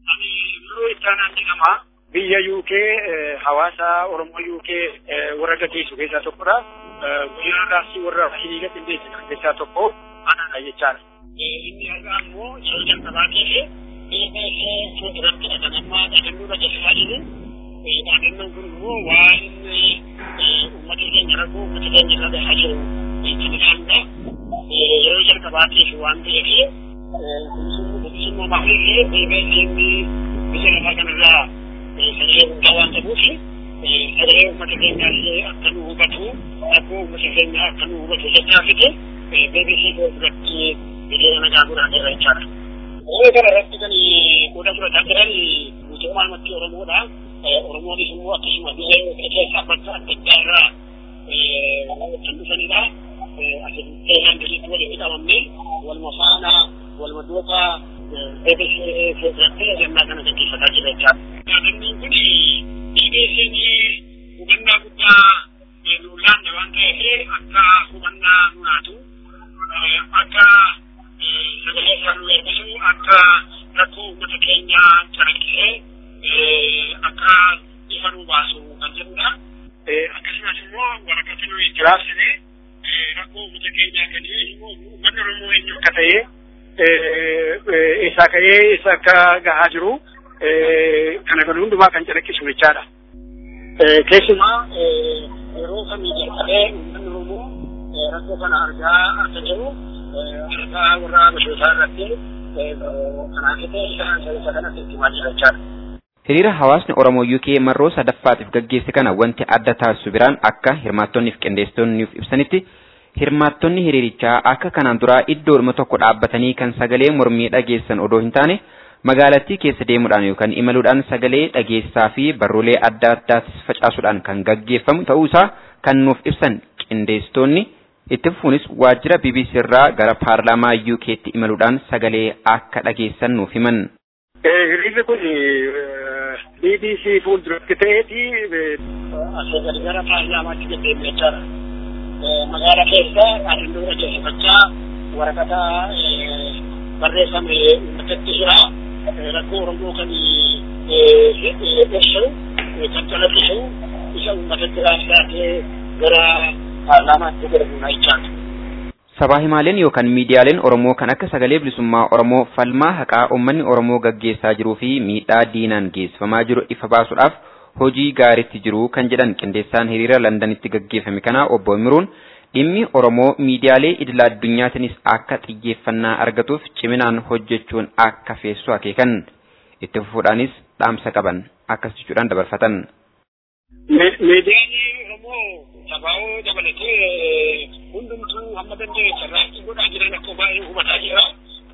biyya UK hawaasa Oromoo UK warra gaggeessu keessaa tokkodha. Guyyaa raasii warra hiriira qindeessu keessaa tokko anaadha jechaadha. Inni argaa immoo yeroo jalqabaatii fi EBS fuulduratti dhaganammaa dhagannoodha jechaa jiru. Dhagannoon kun immoo waan uummata keenya rakkoo uummata keenya irra gahaa jiru kan ilaalla. Yeroo jalqabaatiif waan ta'eef bilisummaa maaliillee EBS biyya lafaa kanarraa sagalee guddaa waan ta'uuf sagalee uummata keenyaallee akka nu hubatu rakkoo uummata keenyaa akka nu hubatu jechaa fide BBC biratti hiriira nagaa godhaa jira jechaadha. Hiriira kana irratti kan qooda fudhataa jiran guutummaa namatti Oromoodha. Oromoonis immoo akkasuma biyya keessa bakka adda addaa irraa kan dhufanidha. Asitti galitti walitti qabamne waluma faana waluma duukaa BBC biratti ajannaa kana gaggeeffataa jira jechaadha. Yaadannaan kun BBC'n hubannaa guddaa nu laanne waan ta'eef akka hubannaa nu laatu akka sagalee isaa nu eebbisu akka rakkoo uummata keenyaa calaqqisee akka ifa nu baasu kan jedhudha. Akkasumas immoo waraqata nuyi jiraafsine rakkoo uummata keenyaa kan uummanni Oromoo eenyu akka ta'e eessaa ka'ee eessa akka gahaa jiru kana kan hundumaa kan calaqqisu jechaadha. Keessumaa yeroo kamii jalqabee uummanni Oromoo rakkoo kana argaa akka jiru harkaa warra bashootaa irratti kanaafitee isa kanatti itti himaa jira jechaadha. Hiriira hawaasni Oromoo UK marroo sadaffaatiif gaggeesse kana wanti adda taasisu biraan akka hirmaattonni fi qindeessitoonni ibsanitti hirmaattonni hiriirichaa akka kanaan duraa iddoodhuma tokko dhaabbatanii kan sagalee mormii dhageessan odoo hin taane magaalattii keessa deemuudhaan yookaan imaluudhaan sagalee dhageessaa fi barruulee adda addaatis facaasuudhaan kan gaggeeffamu ta'uu isaa kan nuuf ibsan qindeessitoonni itti fufuunis waajjira BBC irraa gara paarlaamaa UK'tti imaluudhaan sagalee akka dhageessan nuuf himan. Hiriirri kun BBC fuulduratti ta'eeti asii gadi gara paarlaamaatti deddeebi'e jechaadha. Magaala keessa dhaadannoo dhageessifachaa waraqata barreeffame uummatatti jira. Rakkoo Oromoo kan ibsu kan calaqqisu isa uummatatti raabsaatee gara paarlaamaatti darbuudha jechaadha. Sabaa himaaleen yookaan miidiyaaleen Oromoo kan akka sagalee bilisummaa Oromoo falmaa haqaa uummanni Oromoo gaggeessaa jiruu fi miidhaa diinaan geessifamaa jiru ifa baasuudhaaf hojii gaariitti jiru kan jedhan qindeessaan hiriira Londanitti gaggeeffame kana obbo Miruun dhimmi Oromoo miidiyaalee idila addunyaatiinis akka xiyyeeffannaa argatuuf ciminaan hojjechuun akka feessu akeekan itti fufuudhaanis dhaamsa qaban akkas jechuudhaan dabarfatan. Miidiyaan Oromoo sabaa'oo dabalatee hundumtuu hamma danda'e carraaqii godhaa jiran akka baay'ee hubataa jira.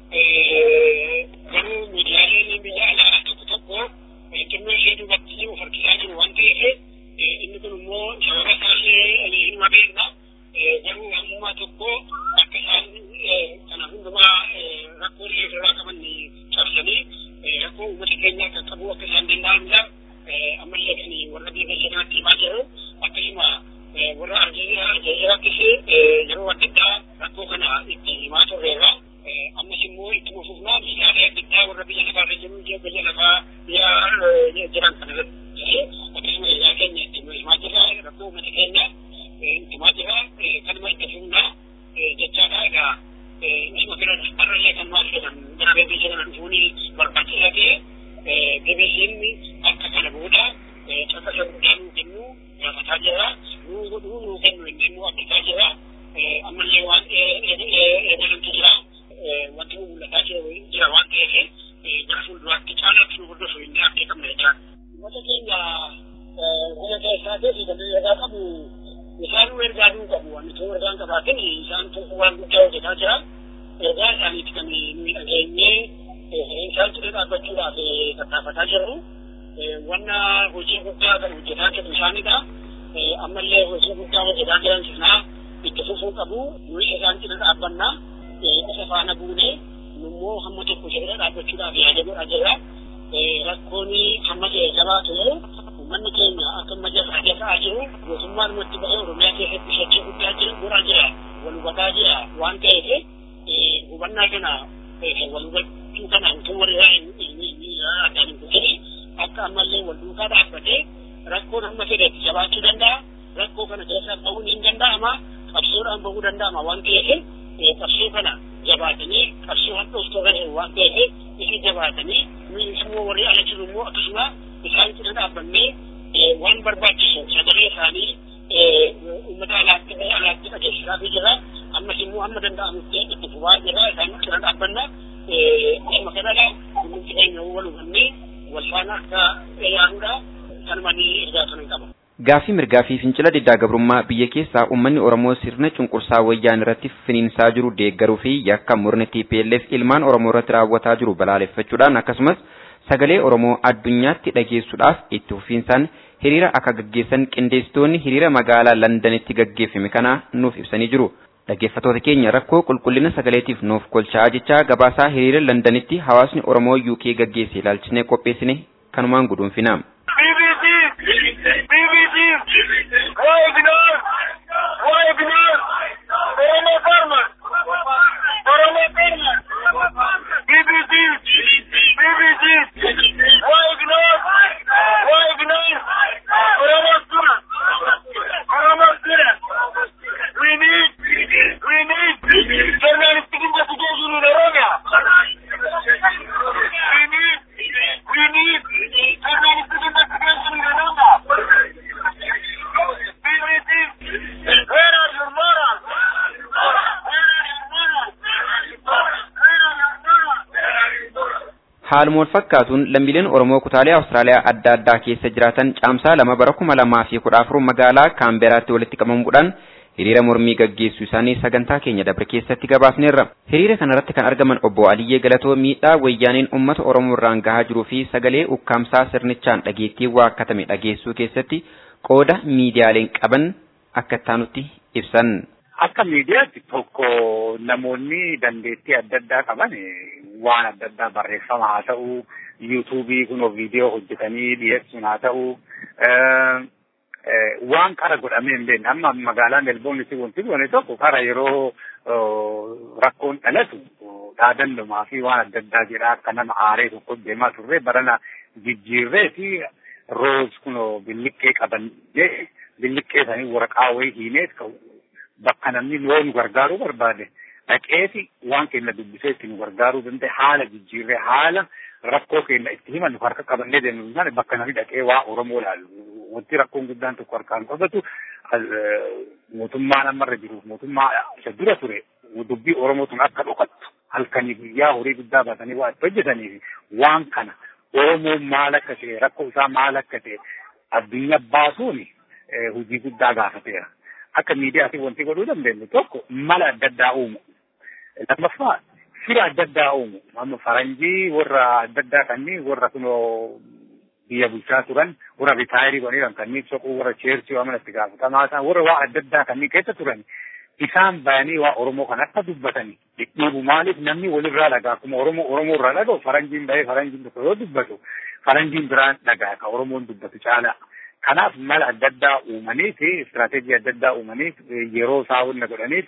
Garuu miidiyaaleen biyya alaa tokko tokko xinnoo ishee duubatti of harkisaa jiru waan ta'eef inni kun immoo sababa isaallee hin beekna. Garuu hamma tokko akka isaan kana hundumaa rakkoo illee ofirraa qaban cabsanii rakkoo uummata keenyaa qaqqabuu akka isaan danda'anidha. Ammallee kan warra biyya kanaatti himaa jiru akkasuma warra Aljeeriyaattis yeroo adda addaa rakkoo kana itti himaa turreerra. Ammas immoo itti fufnaa miidiyaalee adda addaa warra biyya lafaarra jiru biyya lafaa biyya jiran kana irratti akkasuma biyya keenya itti himaa jirra rakkoo uummata keenya itti himaa jirra kanuma itti fufnaa jechaadha egaa isuma bira har'allee kan maal jedhan gara BBC kana dhufuun barbaachisaa ta'e BBC'n akka kana booda caqasa guddaa nuu kennu gaafataa jira nuu godhuu nuu kennu inni immoo abdataa jira ammallee waan eegalamtu jira wanti nu mul'ataa jira waan ta'eef gara fuulduraatti caalaatti nu hordofu inni abdii qabna jechaadha. Uummata keenya biyya keessaatii kan ergaa qabu isaan nu ergaa nuu qabu wanni too ergaan qabaatin isaan tokko waan guddaa hojjetaa jira ergaa isaaniitti kan nuyi dhageenyee isaan cina dhaabbachuudhaaf tattaafataa jirru. wanna hojii guddaa kan hojjetaa jiru isaanidha. Ammallee hojii guddaa hojjetaa jiran sanaa itti fufuu qabu. Nuyi isaan cina dhaabbannaa isa faana buunee nummoo hamma tokko isa bira dhaabbachuudhaaf yaada godhaa jira. Rakkoon hamma ta'e jabaatu uummanni keenya akka amma jasaa jasaa jiru mootummaan nutti bahee Oromiyaa keessatti sochii guddaa jira godhaa jira. Wal hubataa jira waan ta'eef hubannaa kana wal hubachuu kana utuu warri addaan hin kutin akka ammallee wal duukaa dhaabbatee rakkoon hamma fedhetti jabaachuu danda'a. Rakkoo kana keessaa bahuun hin danda'ama. Qabsoodhaan bahuu danda'ama waan ta'eef qabsoo kana jabaatanii qabsoo hadhooftuu kan jiru waan ta'eef isin jabaatanii nuyi immoo warri ala jiru immoo akkasuma isaan cina dhaabbannee waan barbaachisu sagalee isaanii uummata alaatti biyya alaatti dhageessisaa fi jira. Ammas immoo hamma danda'amutti itti fufaa jira isaan cina dhaabbanna. Akkuma kanadha kunuunsi keenya wal hubannee wal faana akka yaanuudha kanuma ni ergaa kan qaba. Gaaffii mirgaa fi fincila diddaa gabrummaa biyya keessaa uummanni Oromoo sirna cunqursaa wayyaan irratti finiinsaa jiru deeggaruu fi yakka murni TPLF ilmaan Oromoo irratti raawwataa jiru balaaleffachuudhaan akkasumas sagalee Oromoo addunyaatti dhageessuudhaaf itti fufiinsaan hiriira akka gaggeessan qindeessitoonni hiriira magaalaa Londanitti gaggeeffame kana nuuf ibsanii jiru. Dhaggeeffattoota keenya rakkoo qulqullina sagaleetiif nuuf kolchaa jechaa gabaasaa hiriira Londanitti hawaasni Oromoo UK gaggeesse ilaalchinee qopheessine kanumaan guduunfina. Haaluma wal fakkaatuun lammiileen Oromoo kutaalee Awustiraaliyaa adda addaa keessa jiraatan caamsaa lama bara kuma lamaa fi kudha afur magaalaa Kaamberaatti walitti qabamuudhaan hiriira mormii gaggeessuu isaanii sagantaa keenya dabre keessatti gabaasneerra. Hiriira kanarratti kan argaman obbo Aliyyee Galatoo miidhaa wayyaaniin uummata Oromoo irraan gahaa jiruu fi sagalee ukkaamsaa sirnichaan dhageettii waakkatame dhageessuu keessatti qooda miidiyaaleen qaban akka ittaanutti ibsan. Akka miidiyaatti tokko namoonni dandeettii adda addaa qaban waan adda addaa barreeffama haa ta'u, yuutuubii kunoo viidiyoo hojjetanii dhiyeessuun haa ta'u, waan qara godhamee hin beekne amma magaalaa Melbourneetti wanti goone tokko qara yeroo rakkoon dhalatu dhaadannumaa fi waan adda addaa jedhaa akka nama aaree tokko deemaa turre barana jijjiirree fi roos kunoo billiqqee qabannee billiqqee sanii waraqaa wayii hiinee bakka namni yoo nu gargaaruu barbaade dhaqeeti waan keenya dubbisee itti nu gargaaruu danda'e haala jijjiirree haala rakkoo keenya itti himan nu harka qabannee deemnu taane bakka namni dhaqee waa Oromoo laalu wanti rakkoon guddaan tokko harkaan qabatu mootummaan ammarra jiruuf mootummaa isa dura ture dubbii Oromootuun akka dhokattu halkanii guyyaa horii guddaa baatanii waa itti hojjetaniif waan kana Oromoon maal akka ta'e rakkoo isaa maal akka ta'e addunyaa baasuun hojii guddaa gaafateera. akka miidiyaatiin wanti godhuu dandeenyu tokko mala adda addaa uumu. Lammaffaa fira adda addaa uumu. Amma faranjii warra adda addaa kanneen warra kunoo biyya bulchaa turan warra ritaayirii godhaniiran kanneen soquu warra cheersii waan itti gaafatamaa ta'an warra waa adda addaa kanneen keessa turan isaan bayanii waa Oromoo kan akka dubbatanii dhidhiibu maaliif namni walirraa dhagaa akkuma Oromoo Oromoo irraa dhaga'u faranjiin bahee faranjiin tokko yoo dubbatu faranjiin biraan dhagaa ka Oromoon dubbatu caalaa. Kanaaf mala adda addaa uumanii fi istiraatejii adda addaa uumanii yeroo isaa hunda godhaniif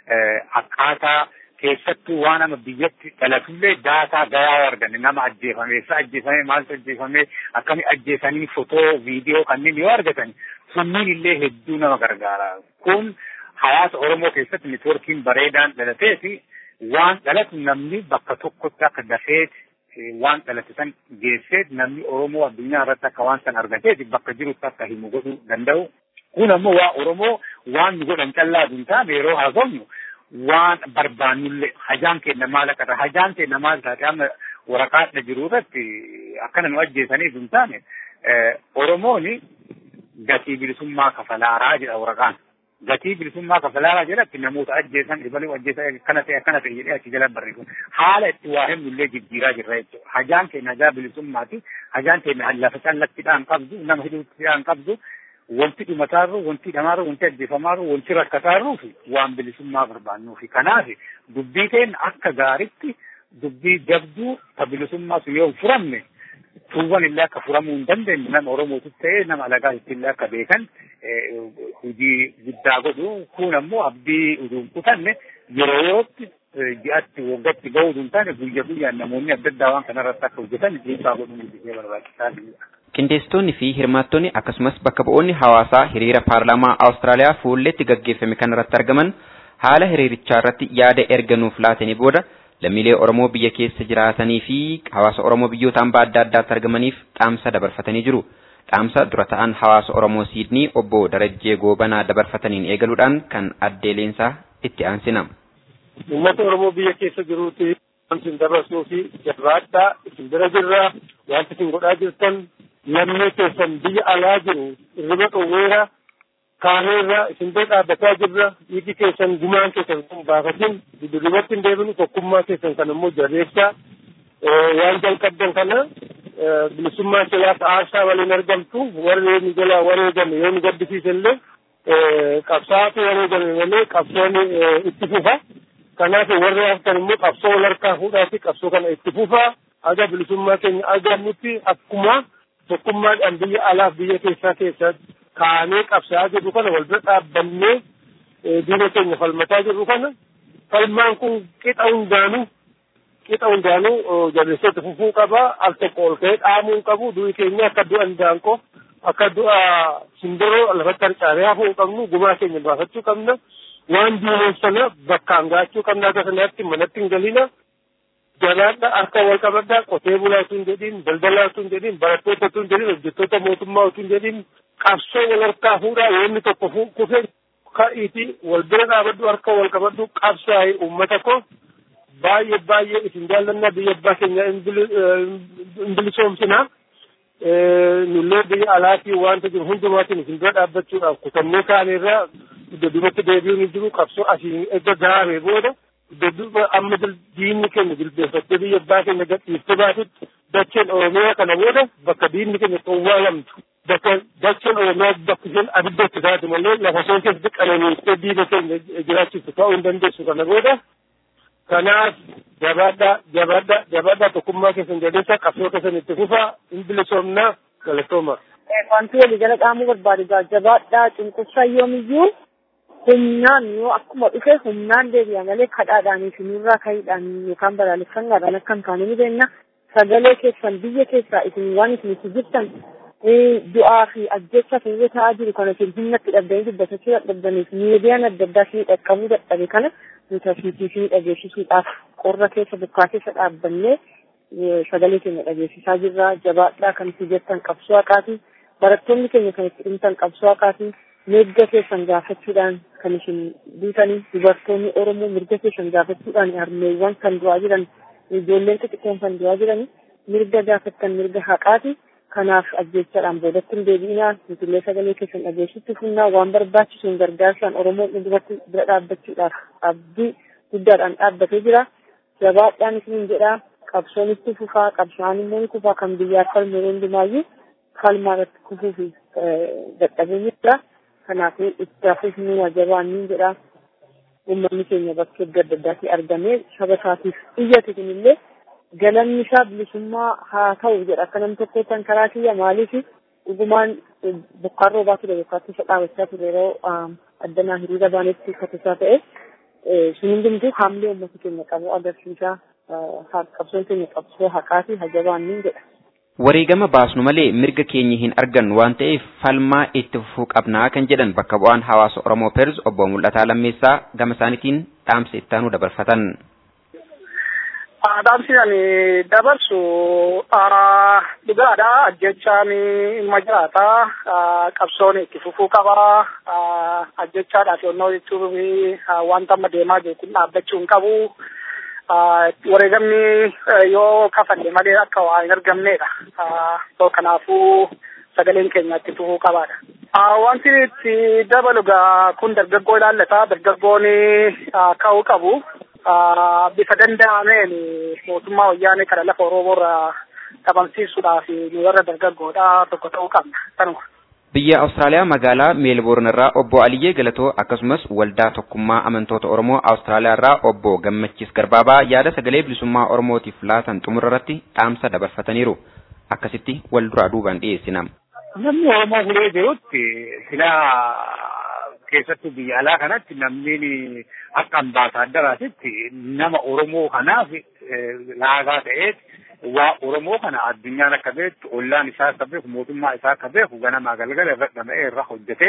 akkaataa keessattuu waan nama biyyatti dhalatullee daataa gayaa arganne nama ajjeefame eessa ajjeefame maaltu ajjeefame akkami ajjeesanii fotoo viidiyoo kanneen yoo argatan sunniin illee hedduu nama gargaara. Kun hawaasa Oromoo keessatti networkiin bareedaan dhalatee fi waan dhalatu namni bakka tokkotti akka dafeeti waan dhalate san geessee namni Oromoo addunyaa irratti akka waan san argateeti bakka jirutti akka himu godhuu danda'u. Kun ammoo waa Oromoo waan nu godhan callaa hin taane yeroo haasofnu waan barbaannullee hajaan keenya maal akka ta'e hajaan keenya maal taate amma waraqaadha jiru irratti akkana nu ajjeesaniif hin taane Oromooni gatii bilisummaa kafalaaraa jedha waraqaan. gatii bilisummaa kafalaaraa jedhatti namoota ajjeesan dhibaluu ajjeesan akkana ta'e akkana ta'e jedhee achi jala barreessu haala itti waa himnu illee jijjiiraa jirra jechuudha. Hajaan keenya hajaa bilisummaati. Hajaan keenya lafa callattiidhaan qabdu nama hidhuuttiidhaan qabdu wanti dhumataarru wanti dhamaarru wanti ajjeefamaarru wanti rakkataarru fi waan bilisummaa barbaannuu fi kanaaf dubbii keenya akka gaaritti dubbii jabduu ta bilisummaa sun yoo hin furamne tuuwwan illee akka furamuu hin dandeenye nama Oromootis ta'ee nama alagaa illee akka beekan hojii guddaa godhu kun ammoo abdii utuu hin kutanne yeroo yerootti ji'atti waggaatti ga'uu hin taane guyya guyyaan namoonni adda addaa waan kanarratti akka hojjetan dhiibbaa godhuun guddisee barbaachisaa Qindeessitoonni fi hirmaattonni akkasumas bakka bu'oonni hawaasaa hiriira paarlaamaa Awustiraaliyaa fuulletti gaggeeffame kanarratti argaman haala hiriirichaa irratti yaada erga nuuf laatanii booda lammiilee Oromoo biyya keessa jiraatanii fi hawaasa Oromoo biyyoota hambaa adda addaatti argamaniif dhaamsa dabarfatanii jiru. Dhaamsa dura ta'an hawaasa Oromoo Siidnii obbo Darajjee Goobanaa dabarfataniin eegaluudhaan kan addeeleensaa itti aansina. Uummata Oromoo biyya keessa jiruuti wanti isin dabarsuu fi jabaadhaa isin bira jirra wanti isin godhaa jirtan lammii keessan biyya alaa jiru irriba qawweera kaaneerra isin bira dhaabbataa jirra dhiigi keessan gumaan keessan kun baafatin dudubatti hin deebinu tokkummaa keessan kan immoo jabeessaa waan jalqabdan kana bilisummaa silaaf aarsaa waliin argamtu warri nu jalaa wareegame yoo nu gaddisiise illee qabsaatu wareegame malee qabsoon itti fufa kanaaf warri haftan immoo qabsoo wal harkaa fuudhaati qabsoo kana itti fufa aga bilisummaa keenya argannutti akkuma tokkummaadhaan biyya alaaf biyya keessaa keessatti kaanee qabsaa jirru kana wal bira dhaabbannee diina keenya falmataa jirru kana falmaan kun qixa hundaanuu qixa hundaanuu jabeessatti fufuu qaba al tokko ol ka'ee dhaamuu qabu du'i keenya akka du'a indaanqoo akka du'a simbiroo lafatti harcaanee hafuu qabnu gumaa keenya baafachuu qabna waan diineen sana bakkaan gaachuu qabna akka sanaatti manatti hin galina jabaadha harka wal qabadha qotee bulaa utuu hin jedhin daldalaa utuu hin jedhin barattoota utuu hin jedhin hojjettoota mootummaa utuu hin jedhin qabsoo wal harkaa fuudhaa yoonni tokko kufe ka'iiti wal bira dhaabadhu harka wal qabadhu qabsaa'e uummata koo baay'ee baay'ee isin jaallannaa biyya abbaa keenya hin bilisoomsinaa nullee biyya alaatii wanta jiru hundumaatiin isin bira dhaabbachuudhaaf kutannee kaaneerraa iddoo duubatti deebi'uun hin jiru qabsoo asiin erga gaaree booda iddoo duuba amma diinni keenya jilbeeffattee biyya abbaa keenya gadhiiftee baatutti dacheen oromiyaa kana booda bakka diinni keenya qowwaalamtu bakka dacheen oromiyaa bakka isheen abidda itti taatu malee lafa isheen keessatti qananiistee diina keenya jiraachistu ta'uu hin dandeessu kana booda kanaaf jabaadhaa jabaadhaa jabaadhaa tokkummaa keessan jabeessaa qabsoo keessan itti fufaa hin bilisoomnaa galatooma. Wanti walii jala qaamuu barbaadu jabaadhaa cunqursaa yoomiyyuu humnaan yoo akkuma dhufe humnaan deebi'a malee kadhaadhaanii fi nurraa ka'iidhaan yookaan balaaleffannaadhaan akka hin taane ni beekna. Sagalee keessan biyya keessaa isin waan isin itti jirtan du'aa fi ajjecha keessa ta'aa jiru kana isin humna itti dhabdanii dubbatachuu dadhabdaniif miidiyaan adda addaa fi dhaqqabuu dadhabe kana nuti asiitii fi dhageessisuudhaaf qorra keessa bokkaa keessa dhaabbannee sagalee keenya dhageessisaa jirra jabaadhaa kan itti jettan qabsoo haqaati barattoonni keenya kan itti dhimtan qabsoo haqaati mirga keessan gaafachuudhaan kan isin duutanii dubartoonni oromoo mirga keessan gaafachuudhaan harmeewwan kan du'aa jiran ijoolleen xixiqqoon kan du'aa jiran mirga gaafattan mirga haqaati kanaaf ajjechaadhaan boodatti hin deebi'inaa nutillee sagalee keessan dhageessitti funnaa waan barbaachisuun gargaarsaan oromoon duratti bira dhaabbachuudhaaf abdii guddaadhaan dhaabbatee jira jabaadhaan isiniin jedhaa qabsoon itti fufaa qabsaan immoo ni kufaa kan biyyaaf falme hundumaayyuu falmaa irratti kufuu fi dadhabee jira kanaafuu itti hafuuf nu jabaan niin jedhaa uummanni keenya bakka adda addaatii argamee saba isaatiif iyyate kunillee galanni isaa bilisummaa haa ta'u jedha akka nam tokkoottan karaa kiyya maaliif dhugumaan bokkaan roobaa ture bokkaatti isa dhaabachaa ture yeroo addanaa hiriira baanetti katisaa ta'e sun hundumtuu haamlee uummata keenya qabu agarsiisaa qabsoon keenya qabsoo haqaati hajabaan niin jedha. Wareegama baasnu malee mirga keenya hin argannu waan ta'eef falmaa itti fufuu qabnaa kan jedhan bakka bu'aan hawaasa Oromoo Peerz obbo Mul'ataa Lammeessaa gama isaaniitiin dhaamsa ittaanuu dabarfatan. Dhaamsi ani dabarsu dhugaadha ajjechaan ilma jiraata qabsoon itti fufuu qaba ajjechaadhaaf yonnoo jechuun wanta amma deemaa jiru kun dhaabbachuu hin qabu. wareegamni yoo kafalle malee akka waa hin argamnedha. So kanaafuu sagaleen keenya itti fufuu qabaadha. Wanti itti dabalu gaa kun dargaggoo ilaallata. Dargaggoon ka'uu qabu. Bifa danda'ameen mootummaa wayyaanee kana lafa Oromoo irraa dhabamsiisuudhaaf nu warra dargaggoodha tokko ta'uu qabna. Kanuma. Biyya Awustiraaliyaa magaalaa Meelboorn irraa obbo Aliyyee Galatoo akkasumas waldaa tokkummaa amantoota Oromoo Awustiraaliyaa irraa obbo Gammachiis Garbaabaa yaada sagalee bilisummaa Oromootiif laatan xumura irratti dhaamsa dabarfataniiru. Akkasitti wal duraa duubaan dhiyeessina. Namni Oromoo fulee jirutti silaa keessattuu biyya alaa kanatti namni akka ambaasaaddaraatitti nama Oromoo kanaaf laagaa ta'eet waa Oromoo kana addunyaan akka beektu ollaan isaa akka beeku mootummaa isaa akka beeku ganamaa galgala irra dhama'ee irra hojjetee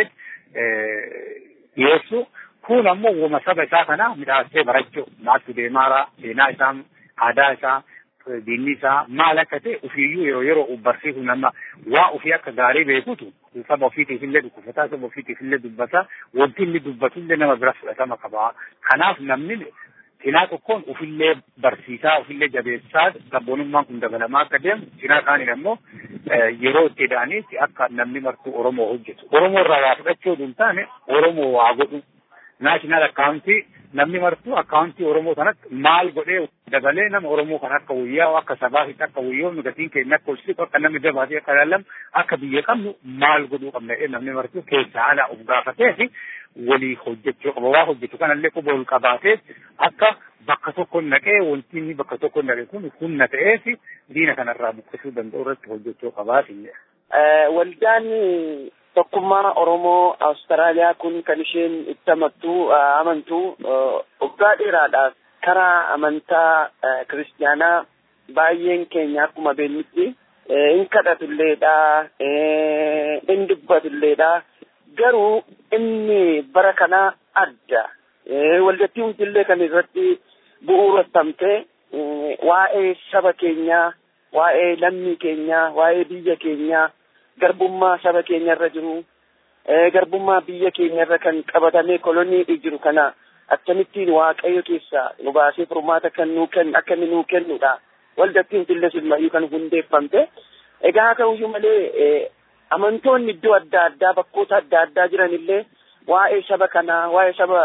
dhiyeessu kun ammoo wama saba isaa kana midhaasee barachuu maaltu deemaaraa seenaa isaa aadaa isaa diinni isaa maal akka ta'e ofiiyyuu yeroo yeroo barsiisu nama waa ofii akka gaarii beekutu saba ofiitiif illee dhukkufataa saba ofiitiif illee dubbata wanti inni dubbatu illee nama bira fudhatama qaba kanaaf namni cinaa tokkoon ufillee barsiisaa ufillee jabeessaa sabboonummaan kun dabalamaa akka deemu cinaa kaaniin ammoo yeroo itti eda'aniitti akka namni martuu Oromoo hojjetu. Oromoo irraa waa fudhachuu hin taane Oromoo waa godhu. Naashinaal akkaawuntii namni martuu akkaawuntii Oromoo sanatti maal godhee dabalee nama Oromoo kan akka wayyaa akka sabaafitti akka wayyoomnu gatiin keenya akka olsitu akka namni dabaatee akka ilaallamu akka biyya qabnu maal godhuu qabna jedhee namni martuu keessaa alaa of gaafatee fi walii hojjechuu qaba. Waa hojjetu kanallee quba ol qabaatee akka bakka tokko naqee wanti inni bakka tokko naqe kun humna ta'ee fi diina kanarraa buqqisuu danda'u irratti hojjechuu qabaa Waldaan tokkummaa Oromoo Awustiraaliyaa kun kan isheen itti amantu amantu waggaa dheeraadhaaf karaa amantaa kiristaanaa baay'een keenya akkuma beeknutti hin kadhatulleedha hin dubbatulleedha garuu inni bara kanaa adda waldattii hundillee kan irratti bu'uureffamte waa'ee saba keenyaa waa'ee lammii keenyaa waa'ee biyya keenyaa garbummaa saba keenya irra jiru garbummaa biyya keenya irra kan qabatamee kolonii jiru kana akkamittiin waaqayyo keessa nu baasee furmaata kan nuu kennu akka inni nuu kennudha waldattiin hundillee silmayyuu kan hundeeffamte egaa haa ta'uyyuu malee amantoonni iddoo adda addaa bakkoota adda addaa jiran illee waa'ee saba kanaa waa'ee saba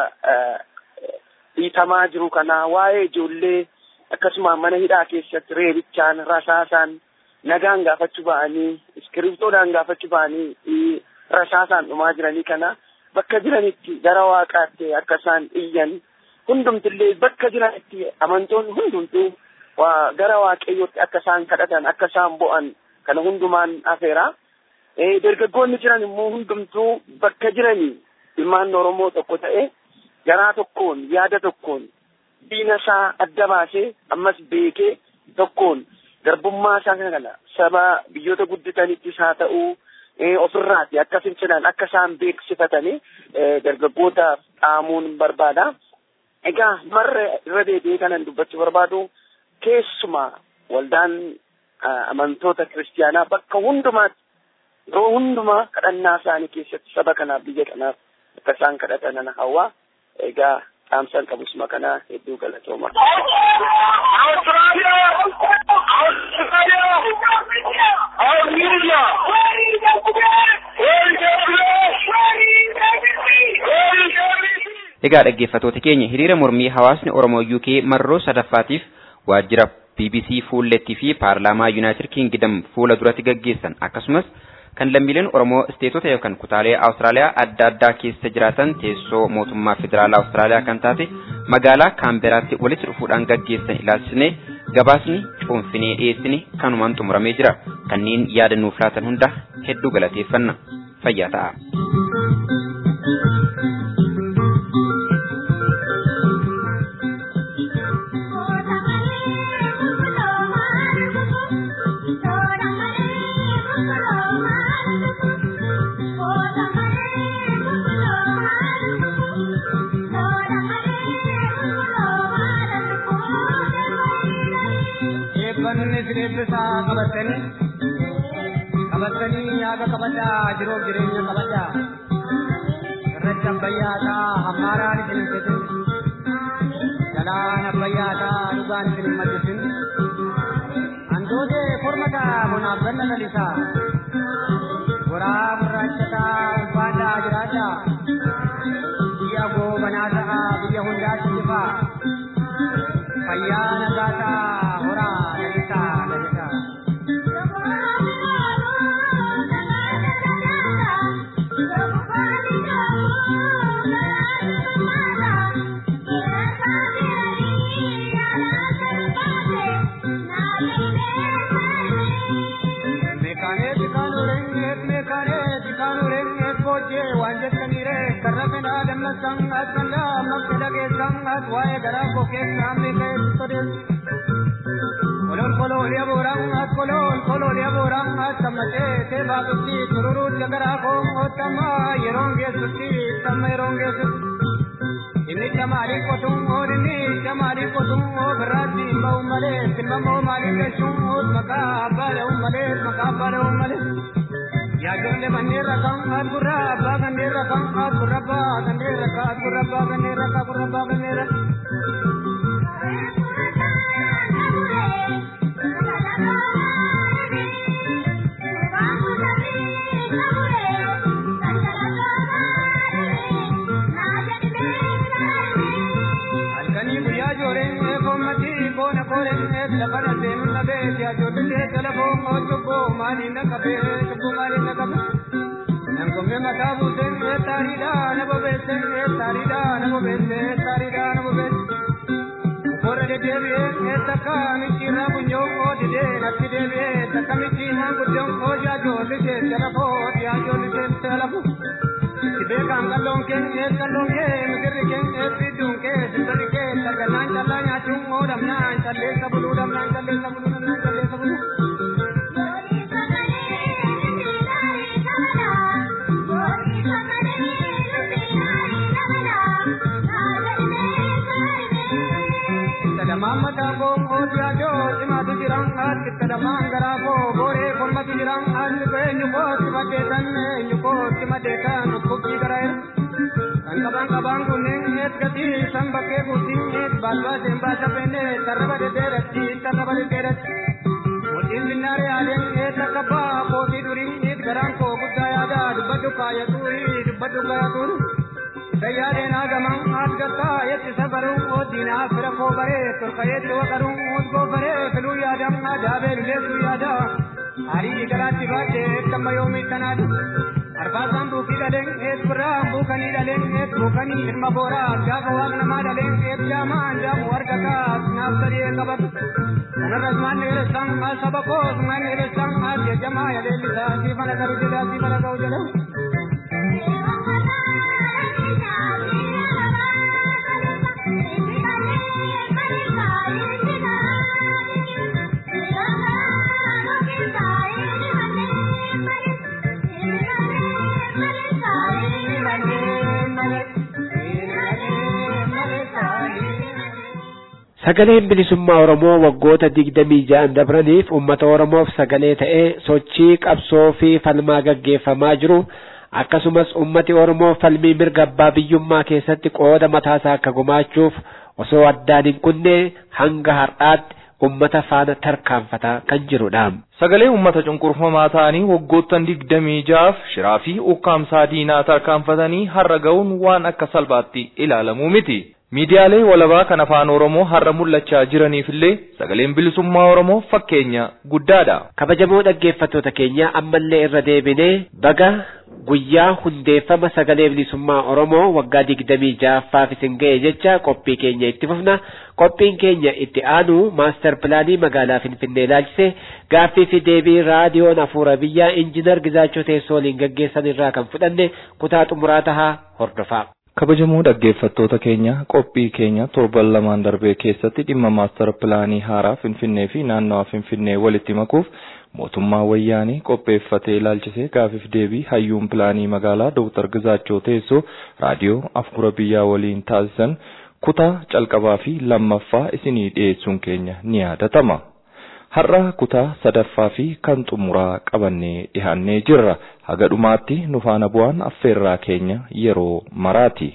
dhiitamaa jiru kanaa waa'ee ijoollee akkasuma mana hidhaa keessatti reebichaan rasaasaan nagaan gaafachuu ba'anii iskiriptoodhaan gaafachuu ba'anii rasaasaan dhumaa jiranii kana bakka jiranitti gara waaqaatti akka isaan iyyan hundumtillee bakka jiranitti amantoonni hundumtuu gara waaqayyootti akka isaan kadhatan akka isaan bo'an kana hundumaan afeera. Dargaggoonni jiran immoo hundumtuu bakka jiranii ilmaan Oromoo tokko ta'e garaa tokkoon yaada tokkoon diina isaa adda baasee ammas beekee tokkoon garbummaa isaa kana saba biyyoota guddatanittis haa ta'uu ofirraati akka fincilan akka isaan beeksifatanii dargaggootaaf dhaamuun barbaada. Egaa marra irra deebi'ee kanan dubbachuu barbaadu keessumaa waldaan amantoota kiristiyaanaa bakka hundumaatti yeroo hundumaa kadhannaa isaanii keessatti saba kanaaf biyya kanaaf akka isaan kadhatan ana hawwaa egaa dhaamsaan qabusuma kanaa hedduu galatooma. Egaa dhaggeeffattoota keenya hiriira mormii hawaasni Oromoo UK marroo sadaffaatiif waajjira BBC fuullettii fi paarlaamaa Yuunaayitid Kingdom fuula duratti gaggeessan akkasumas kan lammiileen Oromoo isteetota yookaan kutaalee Awustiraaliyaa adda addaa keessa jiraatan teessoo mootummaa federaalaa Awustiraaliyaa kan taate magaalaa Kaamberaatti walitti dhufuudhaan gaggeessan ilaalchisnee gabaasni cuunfinee dhiyeessine kanumaan xumuramee jira. Kanneen yaada nuuf laatan hunda hedduu galateeffanna. Fayyaa ta'a. eebbanni sireebbisaa qabatanii qabatanii yaaga kabajaa jiruuf jireenya kabajaa irratti abbayyaataa hammaaraan isin hin fitin jalaan abbayyaataa dhugaan isin hin maddisin handootee kormataa bonaaf ganna lalisaa goraa gurraachataa ulfaadhaa jiraadhaa biyya goobanaa ta'aa biyya hundaatti ifaa fayyaa nagaataa horaa lalisaa lalisaa. Meekaaneeti kaanurengeet meekaaneeti kaanurengeet boojjee waan jettaniire karra fedhaa dammassan as kallaa ammas fedha keessan as waa'ee garaa koo keessaa meeqeet sodeessu. Kolol kolol yabuuraan as kolol kolol yabuuraan as tammatee teebaa tutti tururuut garaa koo ottamaa yeroon geessutti tamma yeroon geessutti. Inni camaalii qotuun oon inni camaalii qotuun oo birraatti hin ba'u malee silmamoo maalii gashuun oos maqaa abbaa da'uun malee maqaa abbaa da'uun malee. Yaa ijoollee manneen rakkaan haat gurra abbaa kanneen rakkaan haat gurra abbaa kanneen rakkaa haat gurra abbaa kanneen rakkaa gurra abbaa kanneen rakkaa. koona kooree lafana seenuun na beeti ajoollee telefoo moo cubboo maaliin na qabee cubboo maaliin na qabee. Nangomme mataa buusee taariidha na bobeessee taariidha na bobeessee taariidha na bobeessee. Bora deddeebi'ee takka micciirraa funyoon koo didee natti deebi'ee takka micciirraa guddoon koo jaajoollisee telefoo jaajoollisee telefoo. Beekaan qalloon kee ees qalloon kee misirri kee ees bidduun kee sirri kee sarganaan callaa nyaachuun moo dhamnaan calleessa buluu dhamnaan calleessa buluu dhamnaan calleessa buluu. Kadamaan mataa koo kooti ajoo cimaatu jiran haati kadamaan garaa koo booree kolmatu jiran haalli koo eenyu kootti maddeetan eenyu kootti maddeetan dhukkubbii garaa kan qaban qabaan kunneen eet gatii san bakkee guutiin eet baalbaaseen baasa pennee tarraba deddeeratti tarraba deddeeratti. Mootiin binnaaree aadeen eet akka baa kootii durii eet garaan koo guddaa yaada dubbadhu kaayatuuri dubbadhu kaayatuuri. Gayyaadeen hagaman asgataa yetti sabaruu oddinaa fira koo baree torka yetti waqaruu osgoo baree filuu yaadam adaabee luleessuu yaada. Harii garaatti baadhee kamma yoomii tanaadhu. Arbaasaan buukii dhaleen eet birraa buukanii dhaleen eet buukanii ilma booraa gaafa waaq namaa dhaleen eet jaamaan jaamu argataa naaf sadee qabatu. Kanarras maan dheeressan as saba koos maan dheeressan as jajjamaa yaleellisaa siifana garu jedhaa siifana ga'u jedhaa. Sagaleen bilisummaa Oromoo waggoota digdamii ja'an dabraniif uummata Oromoof sagalee ta'ee sochii qabsoo fi falmaa gaggeeffamaa jiru akkasumas uummati Oromoo falmii mirga abbaa biyyummaa keessatti qooda mataasaa akka gumaachuuf osoo addaan hin kunne hanga har'aatti ummata faana tarkaanfataa kan jirudha. Sagalee uummata cunqurfamaa ta'anii waggoottan digdamii ja'aaf shiraa fi ukkaamsaa diinaa tarkaanfatanii har'a ga'uun waan akka salphaatti ilaalamuu miti. Miidiyaalee walabaa kan afaan Oromoo har'a mul'achaa jiraniif illee sagaleen bilisummaa Oromoo fakkeenya guddaadha. Kabajamoo dhaggeeffattoota keenya ammallee irra deebinee baga guyyaa hundeeffama sagalee bilisummaa Oromoo waggaa digdamii ja'affaaf isin ga'e jecha qophii keenya itti fufna. Qophiin keenya itti aanu maastar pilaanii magaalaa Finfinnee ilaalchise gaaffii fi deebii raadiyoon hafuura biyyaa injiinar Gizaachoo Teessoo waliin gaggeessan irraa kan fudhanne kutaa xumuraa tahaa hordofaa. Kabajamoo dhaggeeffattoota keenya qophii keenya torban lamaan darbee keessatti dhimma maastar pilaanii haaraa Finfinnee fi naannawaa Finfinnee walitti makuuf mootummaa wayyaanii qopheeffatee ilaalchisee gaafiif deebii hayyuun pilaanii magaalaa Dr. Gizaachoo Teessoo raadiyoo hafuura biyyaa waliin taasisan kutaa calqabaa fi lammaffaa isinii dhiyeessuun keenya ni yaadatama. Har'a kutaa sadaffaa fi kan xumuraa qabannee dhihaannee jirra. Haga dhumaatti nu faana bu'aan affeerraa keenya yeroo maraati.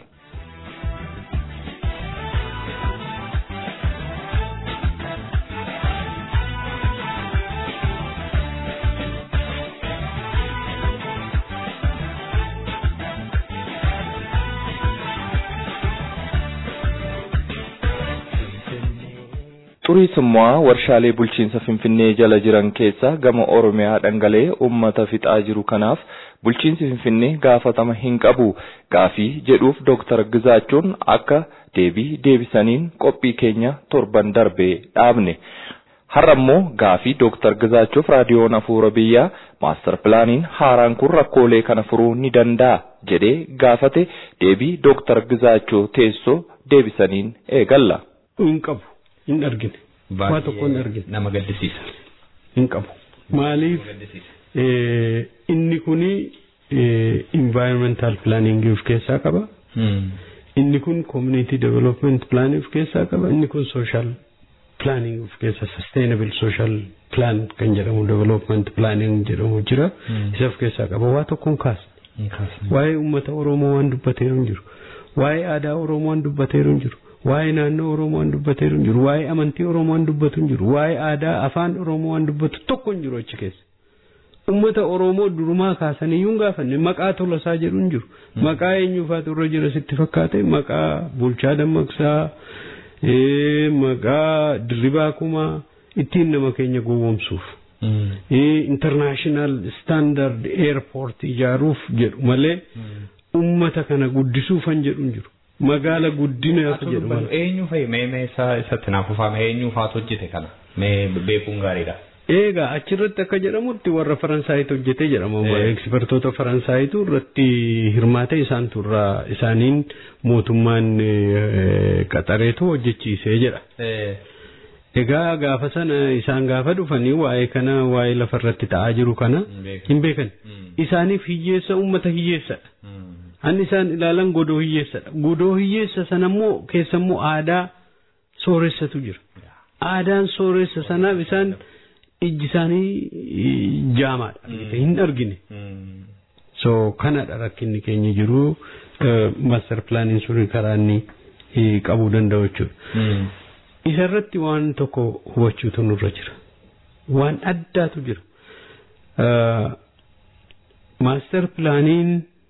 Xuriisummaa warshaalee bulchiinsa Finfinnee jala jiran keessa gama Oromiyaa dhangala'ee uummata fixaa jiru kanaaf bulchiinsi Finfinnee gaafatama hin qabu gaafii jedhuuf Dooktar Gizaachoon akka deebii deebisaniin qophii keenya torban darbee dhaabne. Har'a immoo gaafii Dooktar Gizaachuuf raadiyoon hafuura biyyaa maastar pilaaniin haaraan kun rakkoolee kana furuu ni danda'a jedhee gaafate deebii Dooktar Gizaachoo teessoo deebisaniin eegalla. Hin qabu. Hin argine. Waa tokko hin argine. Nama gaddisiisa. Hin qabu. Maaliif inni kuni environmental planning of keessaa qaba. Inni kun community development planning of keessaa qaba. Inni kun social planning of keessa sustainable social plan kan jedhamu development planning jedhamu jira. Isa of keessaa qaba. Waa tokko hin kaasne. Waa'ee uummata Oromoo waan dubbateeru hin jiru. Waa'ee aadaa Oromoo waan dubbateeru hin jiru. Waa'ee naannoo Oromoo waan dubbateeru hin jiru. Waa'ee amantii Oromoo waan dubbatu hin jiru. Waa'ee aadaa afaan Oromoo waan dubbatu tokko hin jiru achi keessa. Uummata Oromoo durumaa kaasanii iyyuu hin gaafanne maqaa tolasaa jedhu hin jiru. Maqaa eenyuufaatu irra jira sitti fakkaate maqaa bulchaa dammaqsaa maqaa dirribaa kumaa ittiin nama keenya gowwomsuuf. international standard airport ijaaruuf jedhu malee ummata kana guddisuufan jedhu hin jiru. Magaala guddinaaf jedhu malee. Eenyu fa'i mee mee isaa isatti naaf uffame eenyu faatu hojjete kana mee beekuun gaariidha. Egaa achirratti akka jedhamutti warra Faransaayit hojjetee jedhama. Ekspertoota Faransaayit irratti hirmaate isaantu irraa isaaniin mootummaan qaxareetu hojjechiisee jedha. Egaa gaafa sana isaan gaafa dhufanii waa'ee kana waa'ee lafarratti ta'aa jiru kana hin beekan. Isaaniif hiyyeessa uummata hiyyeessadha. An isaan ilaalan godoo hiyyeessadha. Godoo hiyyeessa sana immoo keessa immoo aadaa sooressatu jira. Aadaan sooressa sanaaf isaan ijji isaanii jaamaadha. Hin argine. So kanadha rakkinni keenya jiru master plaaniin sun karaa inni qabuu danda'u jechuudha. Isarratti waan tokko hubachuutu nurra jira. Waan addaatu jira. Maaster pilaaniin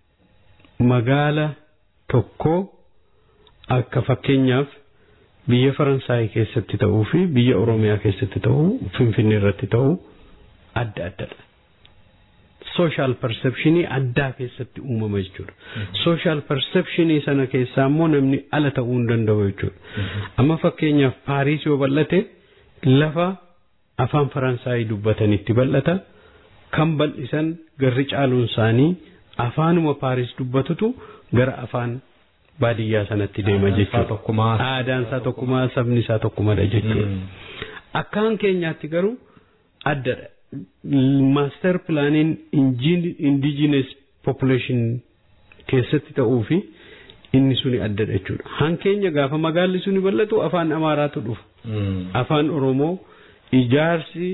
magaala tokko akka fakkeenyaaf biyya Faransaay keessatti ta'uu fi biyya Oromiyaa keessatti ta'uu Finfinnee irratti ta'uu adda addadha. Social perceptionii addaa keessatti uumama jechuudha. Social perceptionii sana keessaa immoo namni ala ta'uu hin danda'u jechuudha. Amma fakkeenyaaf Paariis yoo bal'ate lafa afaan Faransaayii dubbatanitti bal'ata. Kan bal'isan garri caaluun isaanii afaanuma Paariis dubbatutu gara afaan baadiyyaa sanatti deema jechuudha. Aadaan isaa tokkumaa sabni isaa tokkumadha jechuudha. Akkaan keenyaatti garuu addadha. Maaster pilaaniin indigenous population keessatti ta'uu fi inni suni addadha jechuudha. Hankeenya gaafa magaalli suni bal'atu afaan Amaaraatu dhufa. Afaan Oromoo ijaarsi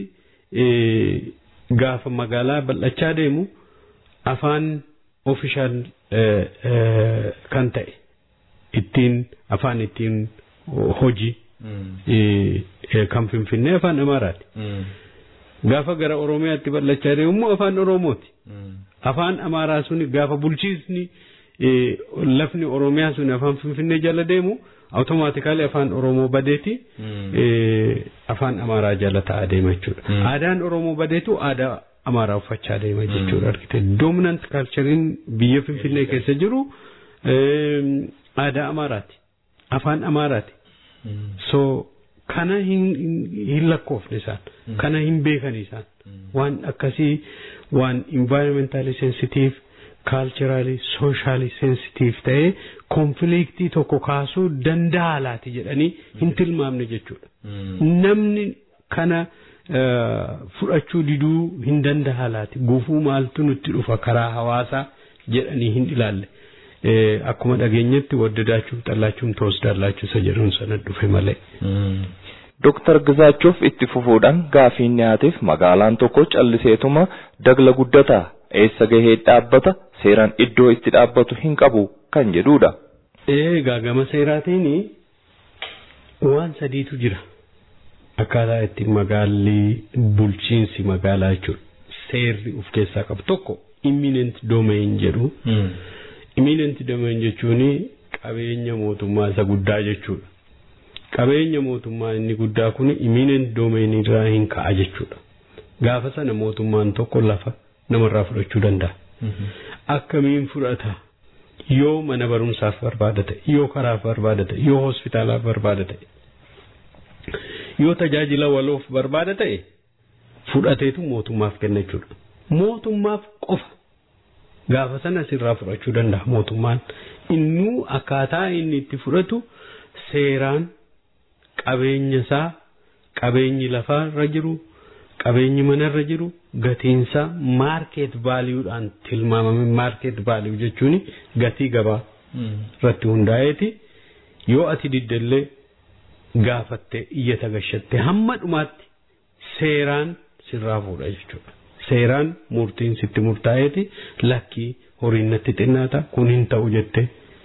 gaafa magaalaa bal'achaa deemu afaan ofishaal kan ta'e ittiin afaan ittiin hojii kan finfinnee afaan Amaaraati. Gaafa gara Oromiyaatti bal'achaa deemu immoo afaan Oromooti. Afaan Amaaraa suni gaafa bulchiisni lafni Oromiyaa suni afaan Finfinnee jala deemu awutomaatikaalii afaan Oromoo badeeti afaan Amaaraa jala ta'aa deema jechuudha. Aadaan Oromoo badeetu aadaa Amaaraa uffachaa deema jechuudha argite. Dominant kaalchariin biyya Finfinnee keessa jiru aadaa Amaaraati. Afaan Amaaraati. So kana hin lakkoofne isaan. Kana hin beekan isaan. Waan akkasii waan environmentally sensitive culturally socially sensitive ta'ee konfiliiktii tokko kaasuu danda'a laati jedhanii hin tilmaamne jechuudha. Namni kana fudhachuu diduu hin danda'a laati gufuu maaltu nutti dhufa karaa hawaasaa jedhanii hin ilaalle. Akkuma dhageenyetti waddadaachuuf xallaachuun toos daallachuu isa jedhuun sana dhufe malee. Dooktar Gizaachuuf itti fufuudhaan gaafiin dhiyaateef magaalaan tokko calliseetuma dagla guddataa eessa gahee dhaabbata seeraan iddoo itti dhaabbatu hin qabu kan jedhudha. Egaa gama seeraatiin waan sadiitu jira. Akkaataa itti magaalli bulchiinsi magaalaa jechuudha. Seerri of keessaa qabu tokko imminent domain jedhu. Imminent domain jechuun qabeenya mootummaa isa guddaa jechuudha. Qabeenya mootummaa inni guddaa kun imminent domain irraa hin ka'a jechuudha. Gaafa sana mootummaan tokko lafa namarraa fudhachuu danda'a. Akkamiin fudhata? Yoo mana barumsaaf barbaada ta'e, yoo karaaf barbaada ta'e, yoo hospitaalaaf barbaada ta'e, yoo tajaajila waloof barbaada ta'e fudhateetu mootummaaf kenna jechuudha. Mootummaaf qofa gaafa sana sirraa fudhachuu danda'a mootummaan. Innuu akkaataa inni itti fudhatu seeraan qabeenya isaa qabeenyi lafarra jiru qabeenyi manarra jiru gatiinsaa maarkeet vaaliyuudhaan tilmaamame maarkeet vaaliyuu jechuun gatii gabaa irratti hundaa'eeti yoo ati diddellee gaafattee iyyata gashatte hamma dhumaatti seeraan sirraa fuudha jechuudha. Seeraan murtiin sitti murtaa'eeti lakkii horiin natti xinnaata kun hin ta'u jettee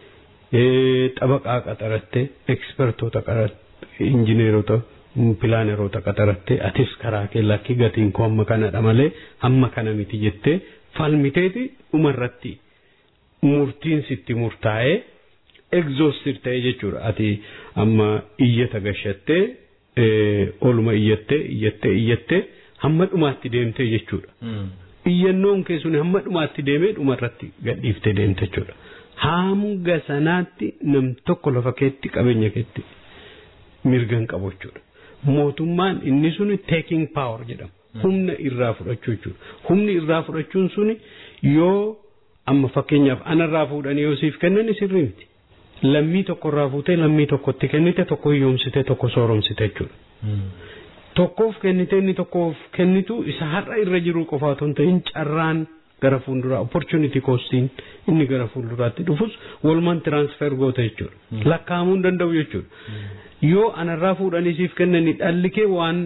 xabaqaa qaxarattee ekspertoota injineerota pilaaneroota qaxarattee atis karaa kee lakkii gatiin koo hamma kanadha malee hamma kana miti jettee falmiteeti dhumarratti murtiin sitti murtaa'ee exhaustive ta'e jechuudha ati amma iyyata gashattee oluma iyyattee iyyattee iyyattee hamma dhumaatti deemtee jechuudha. Iyyannoon kee sun hamma dhumaatti deemee dhumarratti gadhiiftee deemte jechuudha. Hanga sanaatti nam tokko lafa keetti qabeenya keetti mirgan qabu jechuudha. Mootummaan inni suni taking power jedhama. Humna irraa fudhachuu jechuudha. Humni irraa fudhachuun suni yoo amma fakkeenyaaf anarraa fuudhanii yoo siif kennan sirrii miti. Lammii tokkorraa fuutee lammii tokkotti kennite tokko hiyyoomsite tokko sooromsite jechuudha. Tokkoof kennite inni tokkoof kennitu isa har'a irra jiru qofa otoo hin ta'in carraan gara fuulduraa opportunity costiin inni gara fuulduraatti dhufus walumaan transfer goota jechuudha. Lakkaa'amuu hin danda'u jechuudha. Yoo anarraa fuudhanii siif kennanii dhalli kee waan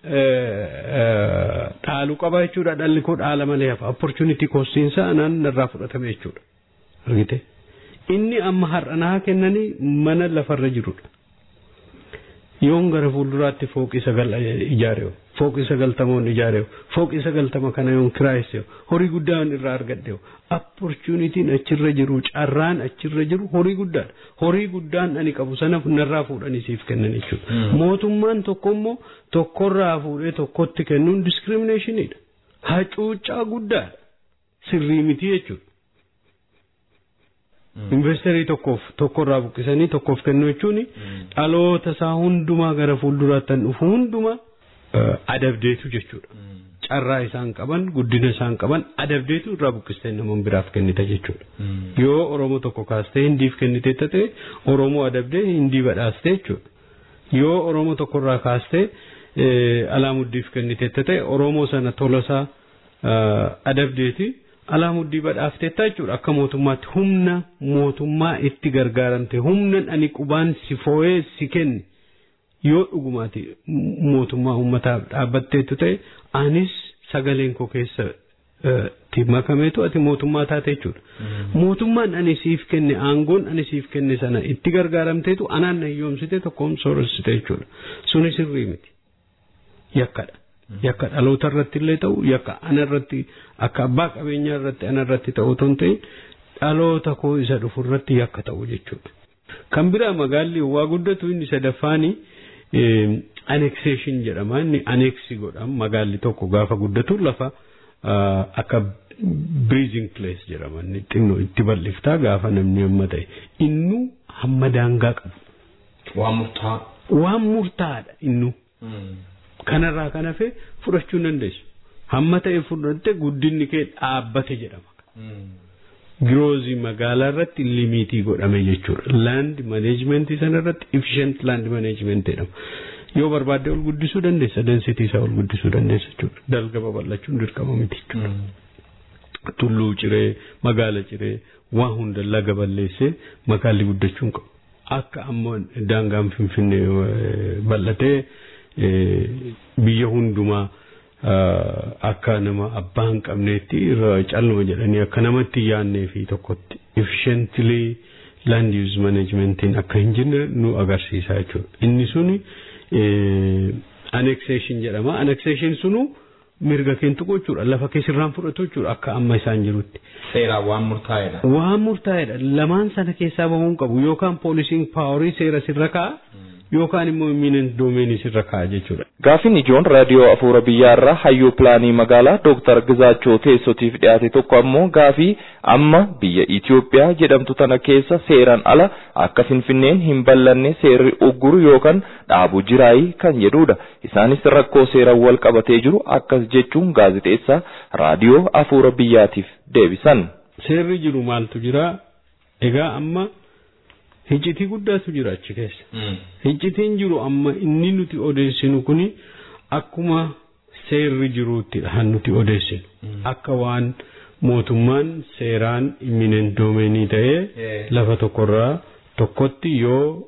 dhaalu qaba jechuudha dhalli koo dhaala malee hafa opportunity costiin isaa anaan narraa fudhatame jechuudha. Argite? Inni amma har'a naa kennanii mana lafarra jirudha. yoon gara fuulduraatti fooqii sagal ijaareewu fooqii sagaltamoon ijaareewu fooqii sagaltama kana yoon kiraayesseewu horii guddaan irraa argadheewu opportunitiin achirra jiru carraan achirra jiru horii guddaadha horii guddaan ani qabu sana narraa fuudhanii siif kennan jechuudha mootummaan tokko immoo tokkorraa fuudhee tokkotti kennuun discriminationidha hacuuccaa guddaadha sirrii miti jechuudha. Investeerii tokkoof tokkorraa buqqisanii tokkoof kennu jechuun dhaloota isaa hundumaa gara fuulduraatti dhufu hundumaa adabdeetu jechuudha. Carraa isaan qaban guddina isaan qaban adabdeetu irraa buqqistee nama biraaf kennita jechuudha. Yoo Oromoo tokko kaastee hindiif kennitee ta'e Oromoo adabdee hindii badhaastee jechuudha. Yoo Oromoo tokkorraa kaastee alaamuddiif kennitee ta'e Oromoo sana tolasaa adabdeeti. alaamuddii badhaafteetta jechuudha akka mootummaatti humna mootummaa itti gargaaramte humnan ani qubaan si foo'ee si kenne yoo dhugumaati mootummaa uummataaf dhaabbatteetu ta'e anis sagaleen koo keessa ti makameetu ati mootummaa taate jechuudha. Mootummaan ani siif kenne aangoon ani siif kenne sana itti gargaaramteetu anaan na hiyyoomsite tokkoon sooressite jechuudha. Suni sirrii miti. Yakkadha. yakka dhaloota irratti illee ta'u yakka ana irratti akka abbaa qabeenyaa irratti ana irratti ta'u otoo hin ta'in dhaloota koo isa dhufu irratti yakka ta'u jechuudha. Kan biraa magaalli waa guddatu inni sadaffaani annexation jedhama inni anneksi godhama magaalli tokko gaafa guddatu lafa akka breathing place jedhama inni xinnoo itti bal'iftaa gaafa namni amma ta'e innu hamma daangaa qabu. Waan murtaa. Waan murtaadha innu. kanarraa kan hafe fudhachuu hin dandeessu. Hamma ta'e fudhatte guddinni kee dhaabbate jedhama. Giroozii magaalaa irratti limiitii godhame jechuudha. Land maneejmentii sana irratti efficient land management jedhama. Yoo barbaadde ol guddisuu dandeessa, densitii isaa ol guddisuu dandeessa jechuudha. Dalga babal'achuun dirqama miti jechuudha. Tulluu ciree, magaala ciree, waan hunda laga balleessee magaalli guddachuu hin qabu. Akka amma daangaan finfinnee bal'atee biyya hundumaa akka nama abbaa hin qabneetti calluma jedhanii akka namatti yaannee fi tokkotti efficiently land use managementiin akka hin jirre nu agarsiisa jechuudha. Inni suni annexation jedhama. Annexation sunu mirga keentu jechuudha. Lafa keessirraan fudhatu jechuudha akka amma isaan jirutti. Seeraan waan murtaa'edha. Waan murtaa'edha. Lamaan sana keessaa bahuun qabu yookaan poolisiin paaworii seera sirra ka'a. yookaan immoo eminent doomeenii sirra ka'a jechuudha. Gaafin ijoon raadiyoo afuura biyyaarraa hayyuu pilaanii magaalaa Dooktar Gizaachoo teessotiif dhiyaate tokko ammoo gaafii amma biyya Itoophiyaa jedhamtu tana keessa seeraan ala akka Finfinneen hin ballanne seerri ugguru yookaan dhaabu jiraayii kan jedhudha. Isaanis rakkoo seeraan wal qabatee jiru akkas jechuun gaazixeessaa raadiyoo afuura biyyaatiif deebisan. Seerri jiru maaltu jira? Egaa amma Hiccitii guddaatu jira achi keessa. Hiccitiin jiru amma inni nuti odeessinu kuni akkuma seerri jiruuttidha kan nuti odeessinu. Akka waan mootummaan seeraan imminent doomeenii ta'ee lafa tokkorraa tokkotti yoo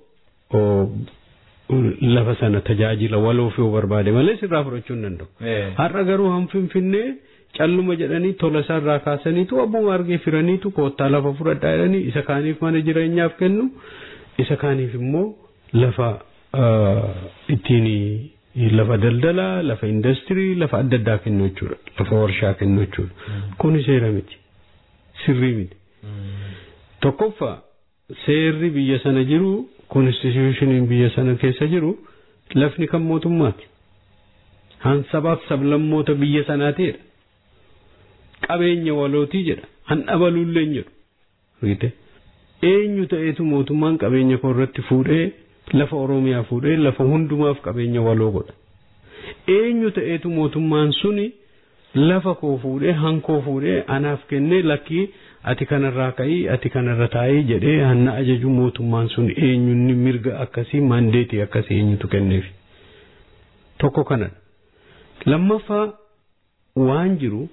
lafa sana tajaajila waloof yoo barbaade malee sirraa fudhachuu hin danda'u. Har'a garuu han finfinnee calluma jedhanii tola isaarraa kaasaniitu abbuma argee firaniitu koottaa lafa fudhadhaa jedhanii isa kaaniif mana jireenyaaf kennu isa kaaniif immoo lafa ittiin lafa daldalaa lafa industirii lafa adda addaa kennu jechuudha lafa warshaa kennu jechuudha kuni seera miti sirrii miti tokkoffaa seerri biyya sana jiru konstitushiniin biyya sana keessa jiru lafni kan mootummaati. Han sabaaf sablammoota biyya sanaateedha. Qabeenya walootii jedha. Han dhabaluullee jedhu. Argite? Eenyu ta'eetu mootummaan qabeenya koo irratti fuudhee lafa Oromiyaa fuudhee lafa hundumaaf qabeenya waloo godha. Eenyu ta'eetu mootummaan suni lafa koo fuudhee hankoo fuudhee anaaf kennee lakkii ati kanarraa ka'ii ati kanarra taa'ii jedhee hanna ajaju mootummaan sun eenyunni mirga akkasii maandeetii akkasii eenyutu kenneef. Tokko kanadha. Lammaffaa waan jiru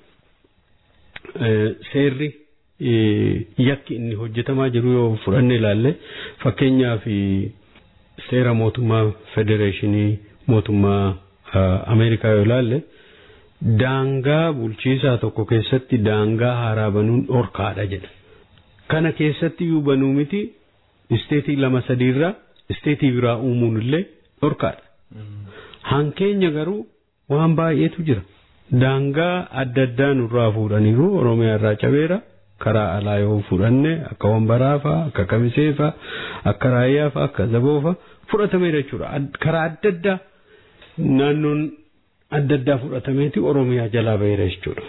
seerri yakki inni hojjetamaa jiru yoo fudhanne ilaalle fakkeenyaaf seera mootummaa federeeshinii mootummaa Ameerikaa yoo ilaalle daangaa bulchiisaa tokko keessatti daangaa haaraa banuun dhorkaadha jedha. Kana keessatti iyyuu banuu miti isteetii lama sadiirraa isteetii biraa uumuun illee dhorkaadha. Hankeenya garuu waan baay'eetu jira. Daangaa adda addaa nurraa fuudhaniiru Oromiyaa irraa cabeera. Karaa alaa yoo fudhanne akka wambaraa fa'aa akka kamisee fa'aa akka raayyaa fa'aa akka zaboo fa'aa fudhatameera jechuudha. Karaa adda addaa naannoon adda addaa fudhatameeti Oromiyaa jalaa baheera jechuudha.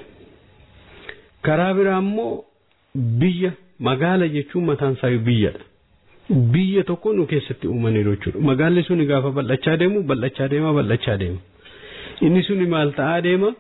Karaa biraa immoo biyya magaala jechuun mataan isaa biyyadha. Biyya tokko nu keessatti uumaniiru jechuudha. Magaalli suni gaafa bal'achaa deemu bal'achaa deema bal'achaa deema. Inni suni maal ta'aa deema?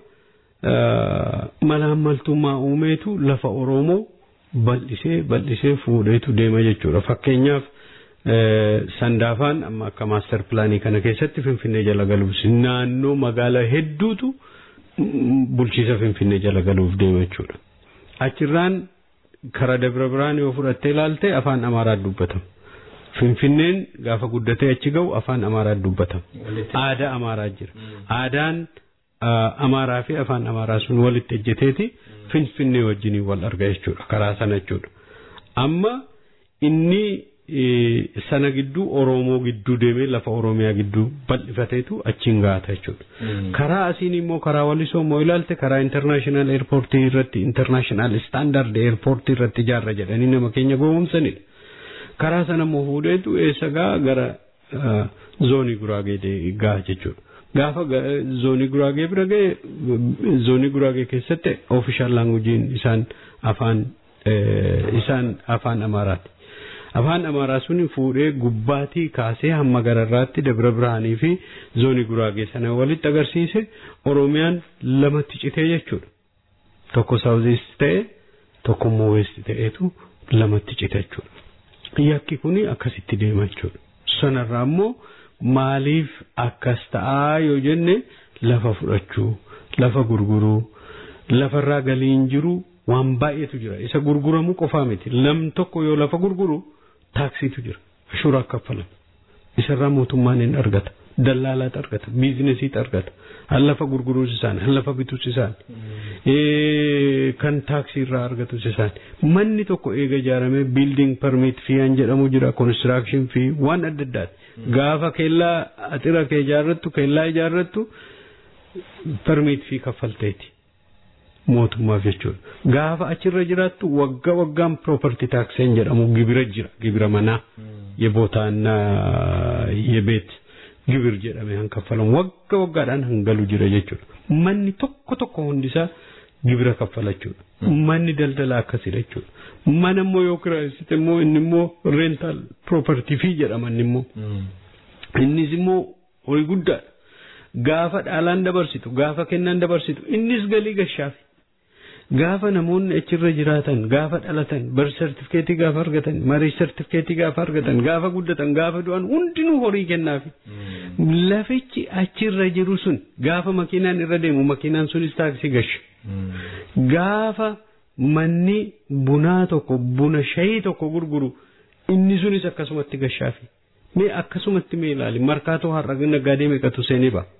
malaammaltummaa uumeetu lafa Oromoo bal'isee bal'isee fuudheetu deema jechuudha. Fakkeenyaaf sandaafaan amma akka maaster pilaanii kana keessatti Finfinnee jala galuuf naannoo magaalaa hedduutu bulchiisa Finfinnee jala galuuf deema jechuudha. Achirraan karaa Dabra Biraan yoo fudhattee ilaalte afaan Amaaraa dubbatama. Finfinneen gaafa guddatee achi ga'u afaan Amaaraa dubbatama. Aadaa Amaaraa jira. Aadaan Amaaraa fi afaan Amaaraa sun walitti ejjeteeti Finfinnee wajjin wal arga jechuudha karaa sana jechuudha. Amma inni sana gidduu Oromoo gidduu deemee lafa Oromiyaa gidduu bal'ifateetu achiin gaata jechuudha. Karaa asiin immoo karaa walisoo immoo ilaalte karaa international airportii irratti international standard airportii irratti ijaarra jedhanii nama keenya gowwoomsanidha. Karaa sana immoo fuudheetu eessa gaa gara zoonii guraagee gaa jechuudha. gaafa zoonii guraagee bira ga'e zoonii guraagee keessatti ofishaal laangujiin isaan afaan isaan afaan amaaraati. Afaan amaaraa sun fuudhee gubbaatii kaasee hamma gararraatti dabra biraanii fi zoonii guraagee sana walitti agarsiise Oromiyaan lamatti citee jechuudha. Tokko saawuziist ta'e tokko immoo weesti ta'eetu lamatti cite jechuudha. Yakki kuni akkasitti deema jechuudha. Sanarraa immoo maaliif akkas ta'aa yoo jenne lafa fudhachuu lafa gurguruu lafarraa galiin jiru waan baay'eetu jira isa gurguramuu qofaa miti nam tokko yoo lafa gurguru taaksiitu jira ashuuraa kaffalama isarraa mootummaan hin argata dallaalaatu argata biizinesiitu argata han lafa gurguruus isaan han lafa bituus isaan kan taaksii irraa argatus isaan manni tokko eega ijaaramee biilding permit fii an jedhamu jira konistiraakshn fii waan adda addaati gaafa kellaa axira kee ijaarrattu kellaa ijaarrattu permit fii kaffalteeti mootummaaf jechuudha gaafa achirra jiraattu wagga waggaan property taxeen jedhamu gibira jira gibira manaa የቦታና የቤት ግብር jedhame han kaffalamu wagga waggaadhaan hangalu jira jechuudha manni tokko tokko hundisaa gibira kaffalachuudha manni daldala akkasidha jechuudha mana immoo yoo kiraayessite immoo inni immoo rental property fii jedhama inni immoo innis immoo horii guddaadha gaafa dhaalaan dabarsitu gaafa kennaan dabarsitu innis galii gashaafi gaafa namoonni achirra jiraatan gaafa dhalatan bar sartifikeetii gaafa argatan marii sartifikeetii gaafa argatan gaafa guddatan gaafa du'an hundinuu horii kennaafi lafichi achirra jiru sun gaafa makiinaan irra deemu makiinaan sunis taaksii gasha gaafa manni bunaa tokko buna shayii tokko gurguru inni sunis akkasumatti gashaafi mee akkasumatti mee ilaali markaatoo har'a naggaadee meeqatu seenee ba'a.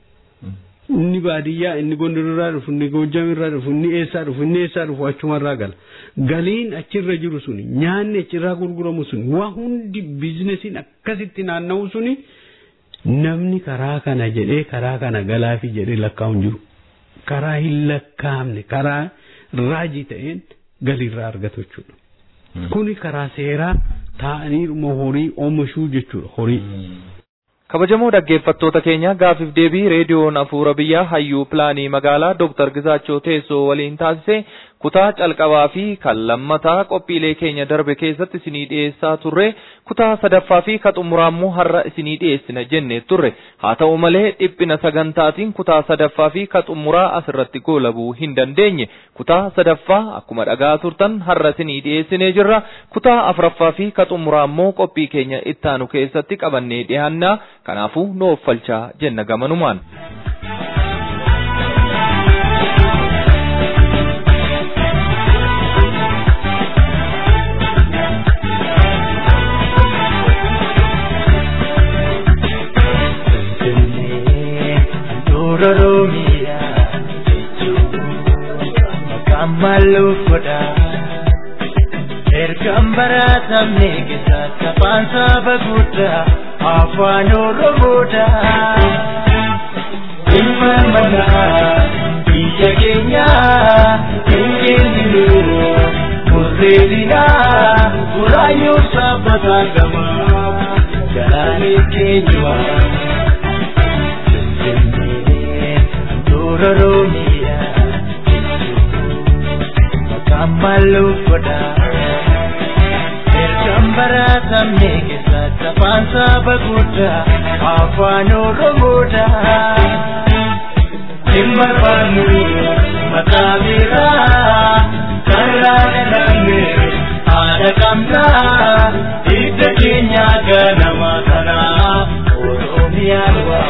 inni baadiyyaa inni gondororraa dhufu inni goojjamirraa dhufu inni eessaa dhufu inni eessaa dhufu achumarraa gala galiin achirra jiru suni nyaanni achirraa gurguramu suni waa hundi biizinesiin akkasitti naanna'u suni namni karaa kana jedhee karaa kana galaafi jedhee lakkaa'u jiru karaa hin lakkaa'amne karaa raajii ta'een galiirraa argatu jechuudha. Kuni karaa seeraa taa'aniiruma horii oomishuu jechuudha horii. kabajamoo dhaggeeffattoota keenya gaafiif deebii reediyoon afuura biyyaa hayyuu pilaanii magaalaa Dr. Gizaachoo Teessoo waliin taasise kutaa calqabaa fi kan lammataa qophiilee keenya darbe keessatti isinii dhiyeessaa turre kutaa sadaffaa fi ka xumuraammoo har'a isinii dhiyeessina jennee turre haa ta'u malee dhiphina sagantaatiin kutaa sadaffaa fi ka xumuraa asirratti goolabuu hin dandeenye kutaa sadaffaa akkuma dhagaa turtan har'a isinii dhiyeessinee jirra kutaa afuraffaa fi ka xumuraammoo qophii keenya ittaanu keessatti qabannee dhiyaannaa kanaafuu nu offalchaa jenna gamanumaan. Ororomia, Kamalufoda, Ergam baratamne kisa kapansa baguda, afan Oromoda. Ilma mana, iya kenya, ingenilu, murredina, urayu sabatagama, jalani kenywa. Ororomia Kamalufoda Ergambara tamne kisa kapansa baguda Afan Oromoda Timbarbanu Makabira Karana namne Ada kamna Ida kinya ganama kana Oromia wa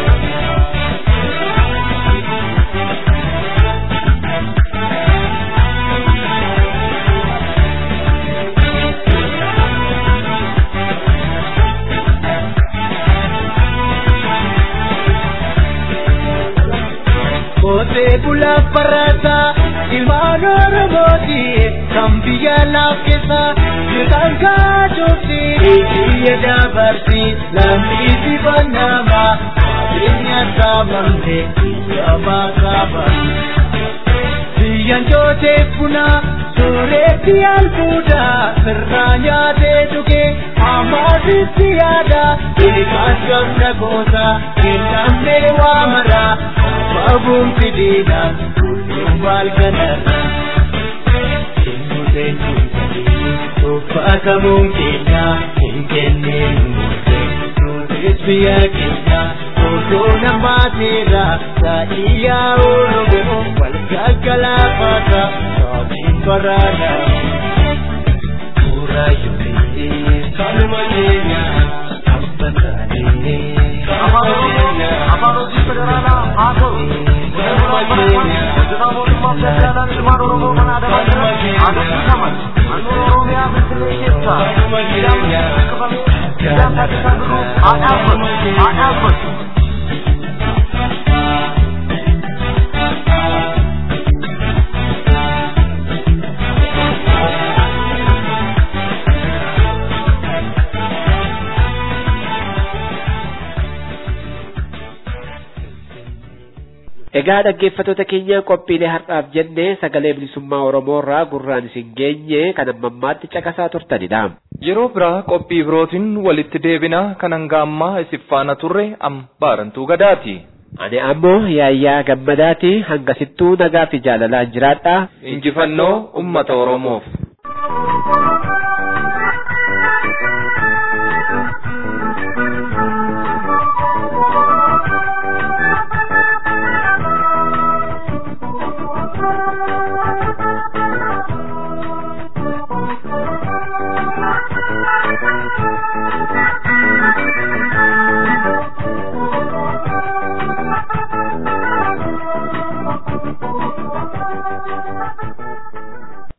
Kote bula parata ilmaan Oromooti kan biyya laaffisa jiraan kaajoti biyya dabarsi lammi dibannama qabeenya saamamte gabaa qaba. Biyyan jootee buna sooretti albuuda sirraa nyaatee dhuge amaasitti yaada beekaas gamna goota kennamnee waamara babuun fidiina gudduun baal kanarra. Uffatamuun keenya hin kenneen nutis biyya keenya osoo namaateera taa'iyyaa oromoo wal gaggalaafata saatiin baraana. Suuraa ijoollee kanuma keenya abbatanii. Afaan Oromoo afaan hojii federaalaa haa ta'u. Kanuma keenya. Hojjetaa mootummaa federaalaa ilmaan Oromoo mana adabaatti haa dubbifamani. Naannoo Oromiyaa Finfinnee keessa. Kanuma keenya. Biyyaa taasisaa jiru haa dhaabbatu. Haa dhaabbatu. Egaa dhaggeeffattoota keenya qophiilee har'aaf jennee sagalee bilisummaa Oromoo irraa gurraan isin geenye kan amma ammaatti caqasaa turtanidha. Yeroo biraa qophii birootiin walitti deebina kan hanga ammaa isif faana turre am baarantuu gadaati. Ani ammoo yaayyaa gammadaati hangasittuu nagaa fi jaalalaan jiraadha. Injifannoo uummata Oromoof.